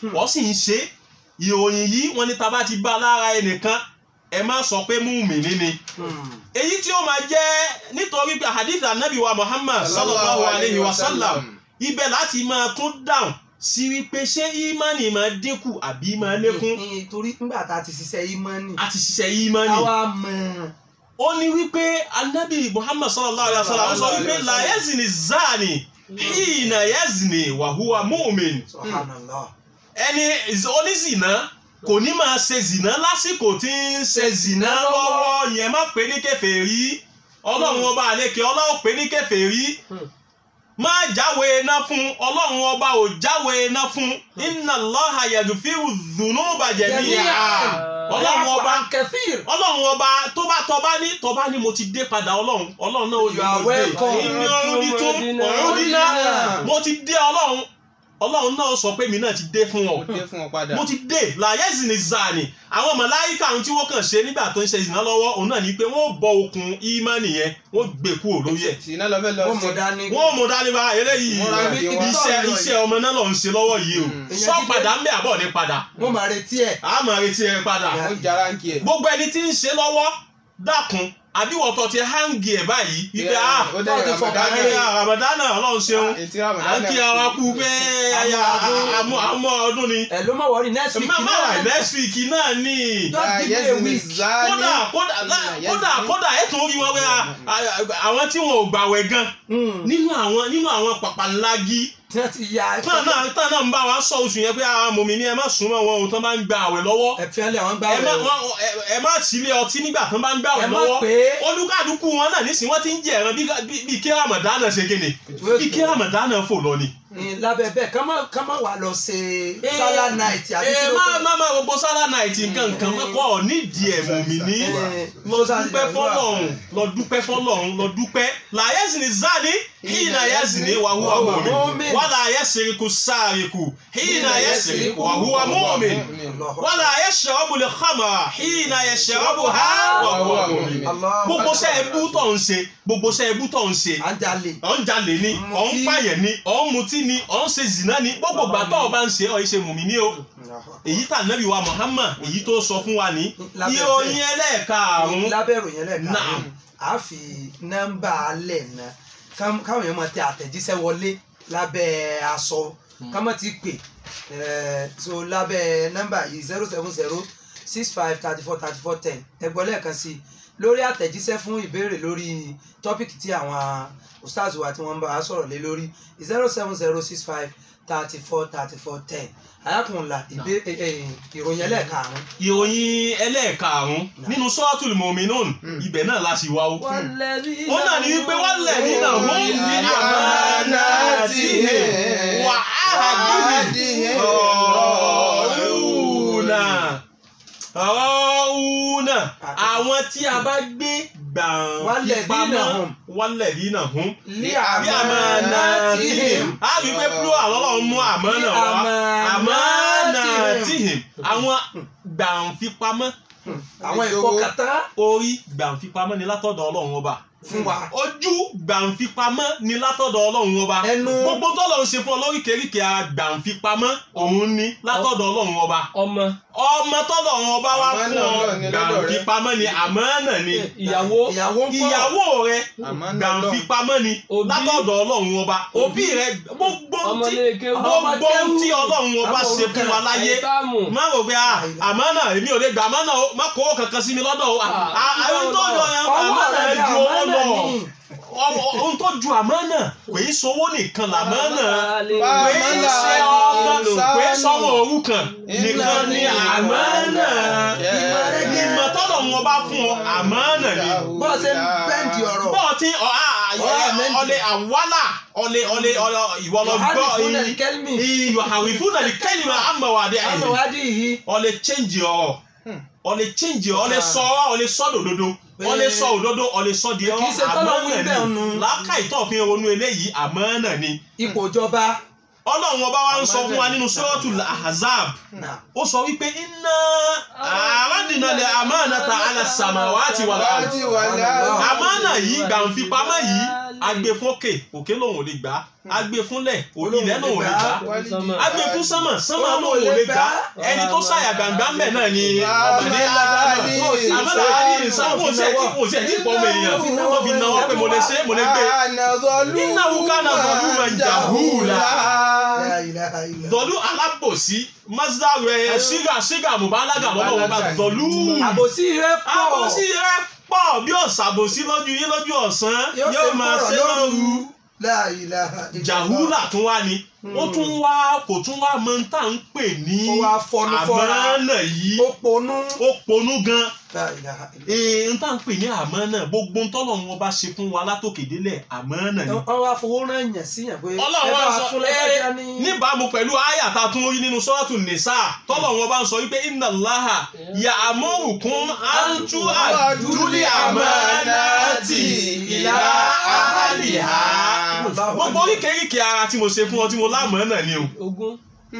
wọ́n sì ń ṣe ìròyìn yìí wọ́n ní tá bá ti bá lára ẹnìkan ẹ má sọ pé mùmínì ni èyí tí ó máa jẹ́ nítorí pé hadith anabi wa muhammad sallallahu alayhi wa sallam ibẹ̀ láti máa tún dáhùn sí wípé ṣé ìmánì máa dínkù àbí máa lékún torí nígbà tá a ti ṣiṣẹ́ ìmánì a ti ṣiṣẹ́ ìmánì káwa mọ̀ ó ní wípé anabi muhammad sallallahu alayhi wa sallam ó sọ wípé la yazni zani hina yazni wa huwa mu'min subhanallah ẹni onízìnà kò ní máa ṣe zìnà lásìkò tí ń ṣe zìnà lọ́wọ́ yẹn má pè ní kèfèrí ọlọ́run ọba àlekè ọlọ́run pè ní kèfèrí má jáwé iná fún ọlọ́run ọba ò jáwé iná fún inna Allaha yaghfiru dhunuba jami'a ọlọ́run ọba kẹfìr ọlọ́run ọba tó bá tọba ní tọba ní mo ti dé padà ọlọ́run ọlọ́run náà ó You are welcome. ìní ọrùn ní tó ọrùn dínà mo ti dé ọlọ́run ọlọ́run náà sọ pé mi náà ti dé fún ọ ó dé fún ọ padà. mo ti dé làyẹ́sì ní zani àwọn màláíkà ohun tí wọ́n kàn ṣe nígbà tó ń ṣe ìsìná lọ́wọ́ òun náà ni pé wọ́n bọ okùn ìmánì yẹn wọ́n gbé kúrò lórí ẹ̀ sìnà lọ fẹ́ lọ wọ́n sí. mọ̀ dání wọ́n mú dání bá eléyìí Wọ́n ra ibi- ìdí ibi wọn. iṣẹ́ tó ń lọ iṣẹ́ ọmọ náà lọ ń ṣe lọ́wọ́ yìí o Mm. sọ padà ń bẹ àbọ̀ ní padà wọ́n máa retí ẹ̀ a máa retí ẹ padà ó jara ń kí ẹ. gbogbo ẹni tí ń ṣe lọ́wọ́ dákun àbí wọ́tọ̀ ti hangi ẹ̀ báyìí wípé ah ó dẹ̀ Báwo ti Ramadan fọkàn ayé ramadana ọlọ́run ṣeun Ètí à Ramadan ń kí ara kú pé aya àmọ́ àmọ́ ọdún ni ẹ̀ ló má wọrí next week má má wà náà next week náà ni Just give me a week. kódà kódà lá- kódà kódà ẹ tún rí wọn pé a- a- àwọn tí wọn ò gbàwẹ̀ gan Mm. nínú àwọn nínú àwọn pàpàlági tí wọ́n ti ya tán náà tán náà ń bá wa sọ oṣù yẹn pé àwọn mòmí ni ẹ má súnmọ́ wọn o tán bá ń gba àwẹ̀ lọ́wọ́ ẹ̀fín lẹ̀ wọ́n gbá ẹ má rẹ̀ wọn- ẹ- ẹ má sílé ọtí nígbà tán bá ń gbà ẹ àwẹ̀ má lọ́wọ́ pé olúkàdúkú wọn náà nísìnyí wọ́n ti ń jẹ ẹran bí bí- bí kí ramadana ṣe kéde bí kí ramadana fò lọ ni. ní lábẹ́ bẹ́ẹ̀ ká má ká má wà lọ ṣe sálá night àbí ẹ kí ló má kọ́? má má gbogbo sálà náìtì nǹkan nǹkan mọ́kọ́ nídìí ẹ̀ mòmí ní Eh, lọ dúpẹ́ fọlọ́run lọ dúpẹ́ fọlọ́run lọ dúpẹ́ làyẹ́sì ní zani hìnà yẹ́sì ní wàhùwà mọ́mi Mu'min. wàlà yẹ́sì kú sáàrìkù hìnà yẹ́sì ní wàhùwà mọ́mi Allahu wàlà yẹ́sì ọ̀bù lè xamà hìnà yẹ́sì ọ̀bù ha wàhùwà mọ́mi. Allahu gbogbo Akbar. sẹ́ ẹbú tó ń ṣe gbogbo sẹ́ ẹbú tó ń ṣe à ń jalè ọ̀ ń jalè ni ọ̀ ń Mutí. pààyàn ni ọ̀ ń mutí ni ọ̀ ń ṣe zìnà ni gbogbo gbàtọ́ ọ̀ bá ń ṣe ọ̀ ń ṣe mùmí ni o èyí tà nẹ́bí wa Muhammad èyí tó sọ fún wa ní Lábẹ́ ìròyìn ẹlẹ́ẹ̀karùn-ún lábẹ́ ìròyìn ẹlẹ́ẹ̀kan Naam. a fi nọ́mbà alẹ̀ náà ká- káwọn èèyàn máa tẹ àtẹ̀jíṣẹ́ wọlé lábẹ́ aṣọ ká má ti pè eh, so lábẹ́ nọ́mbà yìí zero seven zero six five thirty four thirty four ten ẹgbọ́n lẹ́ẹ̀kan sí i lórí àtẹ̀jíṣẹ́ fún ìbéèrè lórí tọ́pìkì tí àwọn ustaz wa tí wọ́n ń bá wa sọ̀rọ̀ lé lórí zero seven zero six five thirty four thirty four ten arákùnrin ìbé- eh, eh, ìròyìn ẹlẹ́ẹ̀karùn-ún ìròyìn ẹlẹ́ẹ̀karùn-ún nínú suratul mu'minun ibẹ̀ náà la sì wá o. ó náà ní wípé wọ́n lẹ̀ nínà hum ní amanatihim wa ahadihim ra'una ra'una àwọn tí a bá gbé gbàǹfipamọ́ Walladhina hum. walladhina hum lé bí amanatihim a rí pé plural ọlọ́run mú àmánà wá amanatihim àwọn gbàǹfipamọ́ àwọn ìfọkàntán orí gbàǹfipamọ́ ni látọ̀dọ̀ ọlọ́run ọba fún wa ojú gbàǹfipamọ́ ni látọ̀dọ̀ ọlọ́run ọba ẹnu gbogbo tọ́lọ́run ṣe fún ọ lóríkèéríkèé ara gbàǹfipamọ́ òun ni látọ̀dọ̀ ọlọ́run ọba ọmọ ọmọ tọ́lọ́run ọba wá fún Àmánà ọ Ọlọ́run ni lọ́dọ̀ rẹ. gbàǹfipamọ́ ni àmánà ni ìyàwó ìyàwó ń kọ́ ìyàwó rẹ Àmánà gbàǹfipamọ́ ni Òbí. látọ̀dọ̀ ọlọ́run ọba òbí rẹ gbogbo ọmọ tí léke gbogbo tí ọlọ́run ọba ṣe fún wa láyé táàmù má rò pé ah, àmánà èmi ò lè gbà àmánà o má kó kankan sí mi lọ́dọ̀ o Ah, àwọn tó yọ yẹn ọwọ́ àmánà rẹ̀ ẹ ni ju owó àmánà lọ ní Ọmọ- ohun tó ju àmánà kò í sowó nìkan làmánà Bá kò í àmánà ṣe ni ọmọ ìsánù. kò í sọmọ òrukàn nìkan ni àmánà Ìmọ̀ rẹ̀ ni- ìmọ̀ tọ́lọ̀ wọn bá fún ọ àmánà ni bó ṣe ń bẹ́ǹdì ọ̀rọ̀ bọ́ọ̀ tí ọ- a- a- Ọ̀rọ̀ méjì. ọlẹ àwálà ọlẹ ọlẹ ọlẹ ìwọ lọ gbọ́ Yohane fún ẹnikẹ́ni ìwà àwìfún náà ní kẹ́lí máa àmọ̀ wà dé àyè amọ̀wádìí yìí ọlẹ change ọ̀rọ̀ Hmm. ọlẹ change ọlẹ Ah. sọ ọ̀rọ̀ ọlẹ sọ òdodo ọlẹ sọ òdodo ọlẹ sọ di Kì í ṣe tọ́lọ̀ wí àmánà bẹ́ẹ̀ ni nu. làákà ìtọ́fin ronú eléyìí àmánà ni ipò ìjọba ọlọ́run ọba wa ń sọ fún wa nínú suratul ahzab náà ó sọ wípé inna aradna al amanata ala samawati wal ardi àmánà yìí gbàǹfipamọ́ yìí agbe fún òkè òkè lòun ò lè gbà agbe fúnlẹ̀ ilẹ̀ lòun ò lè gbà agbe fún sánmà sánmà lòun ò lè gbà ẹni tó ṣàyà gbàngbà mẹ́ náà ni ọ̀bàdé àmàlà àdì ìsàmù ṣe tí kò ṣe tí pọ̀ mọ́ èèyàn wọ́n fi náwó pé mo lè ṣe mo lè gbé nínú awúkánà bọ̀dú máa ń jà húùlà La ilaha illa. dọ̀lú alábòsí mazdaru ẹ̀ ṣígà ṣígà mùbálágà lọ́wọ́ wọn bá dọ̀lú àbòsí rẹ pọ̀ àbòsí rẹ pọ̀ bí ọ̀sàbòsí lójú yín lójú ọ̀sán yóò máa ṣe lóru La ilaha illa. jàhúlà tún wá ni ó tún wá kò tún wá mọ tá à ń pè ní ó wá fọnú fọ́ra àmọ́nà yìí ó ponú. ó ponú gan La ilaha illa. ee n tá à ń pè ní àmọ́nà gbogbo ń tọ́lọ̀ wọn bá ṣe fún wa látòkè délẹ̀ àmọ́nà ni. wọ́n wá fowó rán yàn sí yàn pé ọlọ́run ẹ bá wá wa sọ fún ẹ lẹ́gbẹ̀já ní. níbàámu pẹ̀lú àyà tá a tún rí nínú sọ́ọ̀tù nìsà tọ́lọ̀ wọn bá ń sọ wípé inna Allaha ya'murukum an tu'addul amanati ila ahliha gbogbo oríkèéríkèé ara tí mo ṣe fún ọ tí mo lámọ̀ọ́nà ni o ogún.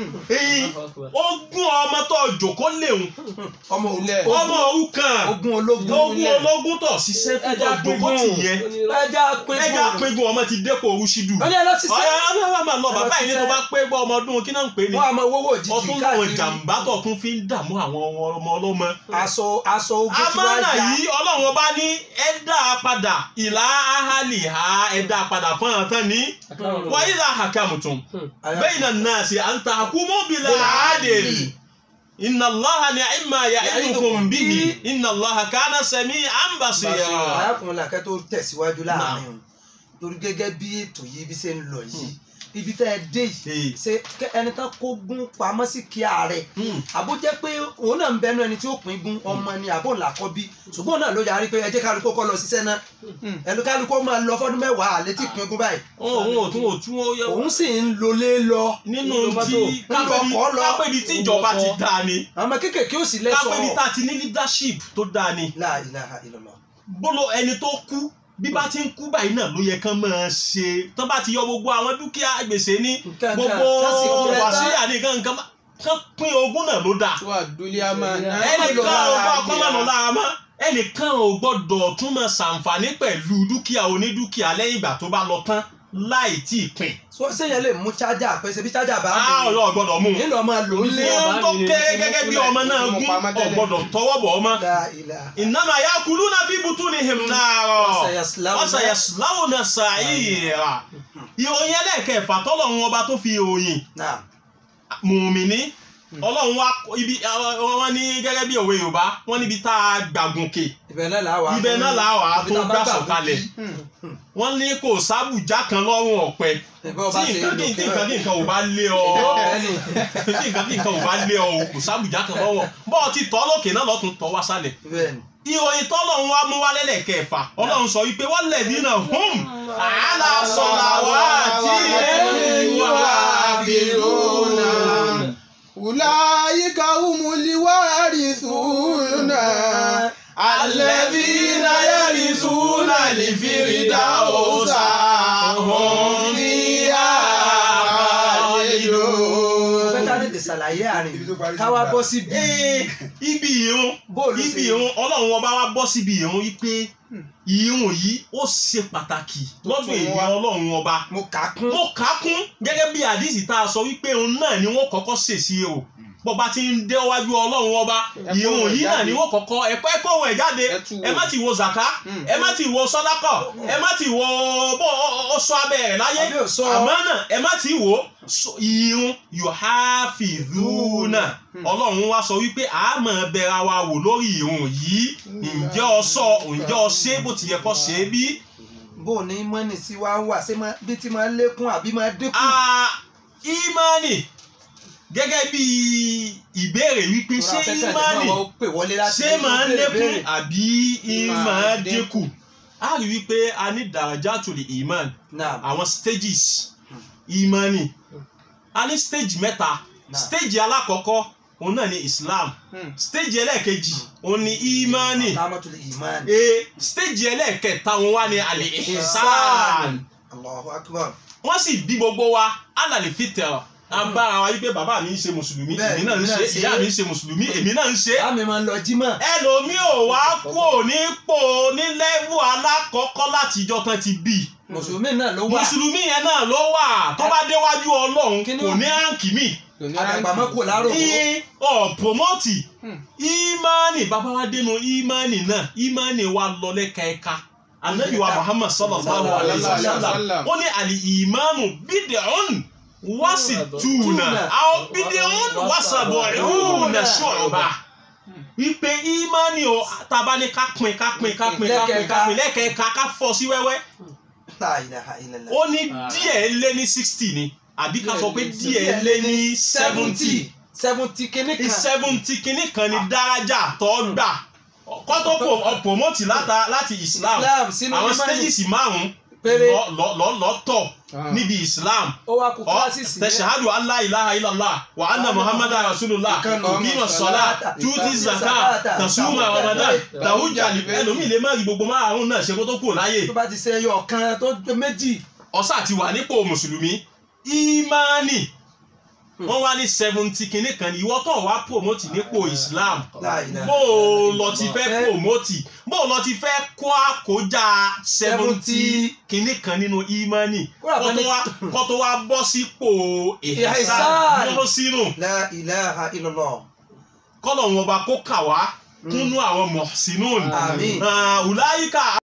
èyí ogún ọmọ tó jòkó léwu ọmọ Ilẹ̀. òun ọmọ òrukàn ogun ológun ogún ológun tó ṣiṣẹ́ fún tó jòkó tì yẹn ẹja pé ẹja pingun ọmọ ti dépò orúṣídù wọ́n ní ẹ lọ sí ọ̀yà sẹ́ ọlọ́wà máa lọ bàbá yìí ní tó bá pé gbọ́ ọmọ ọdún kí náà ń pè ní wọ́n àmọ́ owó òjijì ọtún láwọn káàkiri jàǹbá tó tún fi ń dààmú àwọn ọmọ ọlọ́mọ. aṣọ aṣọ ogun tí wọ́n amánà yá yìí ọlọ́run ọba ní ẹ dá a padà ìlà ahali ha ẹ dá a padà fún àwọn tán ní wáyé là hakamutum bayna an-nasi an tahkumu bil adl inna allaha ni'ma ya'idukum bihi inna allaha kana sami'an basira. arákùnrin làkẹ́ tó tẹ̀síwájú láàrin o torí gẹ́gẹ́ bí ètò yìí bí ṣe ń lọ yìí ibi tẹ́ ẹ dé yìí Ee. ṣe kẹ́ ẹni tán kó gún pamọ́ sí kí ààrẹ Hmm. àbó jẹ́ pé òun náà ń bẹnu ẹni tí ó pín gún ọmọ ni àbó ńlá kọ́ bí ṣùgbọ́n òun náà ló yarí pé ẹ jẹ́ kálukó kọ́ lọ ṣiṣẹ́ náà ẹnu kálukó máa lọ fọ́dún mẹ́wàá àlẹ́ tí pín gún báyìí òun ò tún ò tún ó yẹ òun sì ń lọlé lọ nínú Ìjọba tí tó- Nínú ọkọ̀ lọ. kápẹ́ni tí ìjọba ti dáa ni àwọn kéékèèké ò sì kápẹ́ni lẹ́sọ̀ọ́ tá a ti ní leadership tó dáa ni La ilaha illallah. bóló ẹni tó kú bí bá ti ń kú báyìí náà ló yẹ kán máa ṣe tán bá ti yọ gbogbo àwọn dúkìá gbèsè ní Nǹkan gbogbo kan, kásìkò rẹ̀ bá- wàsíyà ní nǹkan nǹkan kán pín ogún náà ló dáa tó àdúlé àmà náà. ẹnìkan ò bá ọkọ máa lọ lára mọ́ ẹnìkan ò gbọ́dọ̀ tún máa ṣàǹfààní pẹ̀lú dúkìá onídúkìá lẹ́yìn ìgbà tó bá lọ tán láì tí ì pín so sẹ́yìn lè mú chájà pé ṣe bí chájà bá á ọ̀rọ̀ gbọ́dọ̀ mú un nílò ọmọ lò ń lé ní ohun tó kéré gẹ́gẹ́ bí ọmọ náà gún ọ̀gbọ́dọ̀ tọwọ́ bọ̀ ọmọ La ilaha. ìnáma ya kulu na fi butu ni him náírà Wasayaslawna- wasayaslawo na sàyíra ìròyìn ẹlẹ́ẹ̀kẹfà tọ́lọ́run ọba tó fi ìròyìn Naam. mùmíní ọlọ́run wa ibi wọn ní gẹ́gẹ́ bí òwe yorùbá wọn níbi tá a gbàgùnkè ibẹ̀ náà là wà. ibẹ̀ náà là wà á Ibi tó tá a bá gbà gbà sọ̀kalẹ̀ gòkè. wọn ní kò sábùjá kan lọ́rùn ọ̀pẹ Ìbọn ọba tí ṣe nǹkan kí lòkè nǹkan kí nǹkan ò bá lé ọ Bẹ́ẹ̀ni. tí nǹkan kí nǹkan ò bá lé ọ kò sábùjá kan lọ́rùn bọ́ọ̀ ti tọ́ lókè náà lọ́tún tọ́ wá sálẹ̀ Bẹ́ẹ̀ni. ìròyìn tọ́lọ́run wá mú wálé lẹ́ẹ̀kẹfà ọlọ́run sọ wípé wọ́n lẹ̀ dínà hum àálà sọ̀là wá tí ìwà àfihàn. Ulaika humul warithuna alladhina yarithuna al-firdausa hum fiha khalidun. Fẹ́ká tètè ṣàlàyé àárín Ibi tó parí sí káwá ìgbà. bọ́ síbi Ee, ibi ìrun bóòlù ibi ṣe ìrun ọlọ́run ọba wa bọ́ síbi ìrun wípé ìrun yìí ó ṣe pàtàkì lọ́dún tún èmi wá. ọlọ́run ọba mo kà á kún. mo kà á kún gẹ́gẹ́ bí àdìsí tá a sọ wípé òun náà ni wọ́n kọ́kọ́ ṣèṣì o bọ́ba ti ń dé wájú ọlọ́run ọba Ẹ kó ìrun ohùn ẹ̀ yìí náà jáde. ni wọ́n kọ́kọ́ ẹ̀kọ́ ẹ̀kọ́ ohun ẹ̀ jáde Ẹ tú wò. ẹ má ti wo zaka Hmm. ẹ má ti wo sọ́dákọ̀ ẹ má ti wo bó ọ sọ abẹ́ rẹ̀ láyé Àbí ò sọ. àmọ́ náà ẹ má ti wo so- ìrun yuhafidhuna ọlọ́run wá sọ wípé a máa bẹ̀rẹ̀ wa wò lórí ìrun yìí ǹjẹ́ ọ sọ ǹjẹ́ ọ ṣe bó ti yẹ kó ṣe é bí. bó o ní mọ́nì sí wa wà ṣé máa- bí ti máa lékún àbí máa dínkù. Ah, ìmánì gẹ́gẹ́ bí ìbéèrè wípé ṣé Tóra afẹ́fẹ́ ìmánì àdìmọ́ àwọn pè wọlé láti ṣé ilé máa ń béèrè lékún béèrè. àbí ìmáa dínkù a rí wípé a ní darajatul iman Naam. àwọn stages ìmánì a ní stage mẹ́ta Naam. stage alákọ̀ọ́kọ́ òun náà ni Islam Hmm. stage ẹlẹ́ẹ̀kejì òun ni ìmánì Tamatul iman. e stage ẹlẹ́ẹ̀kẹta òun wá ní alẹ́ ihsan Allahu akbar. wọ́n sì bí gbogbo wa alàlẹ́ fìtẹ̀ abára wa wípé bàbá mi ń ṣe mùsùlùmí Bẹ́ẹ̀, èmi náà ń èmi náà ṣe ń ṣe. ìyá mi ń ṣe mùsùlùmí èmi náà ń ṣe. Bá mi máa ń lọ jímọ̀. ẹlòmíì ò wá kú nípò ní lẹ́wù alákọ̀ọ́kọ́ látijọ́ tán ti bí mùsùlùmí náà ló wà mùsùlùmí yẹn náà ló wà tó bá déwájú ọlọ́run Kí ni kò wọ́n- ní ránkì míì kò ní àdàgbàmọ́ kò lárò í ọ̀ promote Hmm. ìmánì bàbá wa dénú ìmánì náà ìmánì wa lọ lẹ́ka ẹ̀ka anabi wa muhammad sallallahu alayhi wa sallam ó ní àlì ìmánu bídẹ̀ọ́n wásì túnà àwọn bídẹ̀ọ́n wásàbọ̀ ìhùnà ṣọ̀ọ̀bà wípé ìmánì o taba ní ká pín ká pín ká pín ká pín ká pín lẹ́kẹ̀ẹ́ka ká fọ́ sí wẹ́wẹ́ La ilaha illallah. ó ní díẹ̀ lé ní sixty ni àbí ká sọ pé díẹ̀ lé ní seventy seventy kìíní kan seventy kìíní kan ní dárájà tó gbà kó tó pro- ọ promote láta- láti islam Islam sínú àwọn ìmánì stages márùn péré lọ- lọ- lọ- lọ́tọ̀ níbi islam ó wá kú ọ kíláàsì tẹ̀síhádù allah ilaha illallah wa anna muhammadu rasulullah Ìkànnì kìíma sọlá tuti zaka tasuma ramadan tahuja ẹlòmíì lè má rí gbogbo márùn náà ṣe kó tó kúrò láyè tó bá ti ṣe ẹyọ kan tó tó méjì ọsà ti wà nípò mùsùlùmí ìmánì wọ́n wá ní seventy kìíní kan ní ìwọ tó wá promote nípò islam La ilaha bó o lọ ti fẹ́ Fẹ́- promote bó o lọ ti fẹ́ kó àkójá seventy kìíní kan nínú ìmánì Kódà kó kan tó ní- wá kó tó wá bọ́ sípò ìhẹ́sà Ihsan. lọ sínú La ilaha illallah. kọ́lọ̀ wọn bá kó kà wá kúnú àwọn mọ̀sínú Àmín. ọ̀làyíká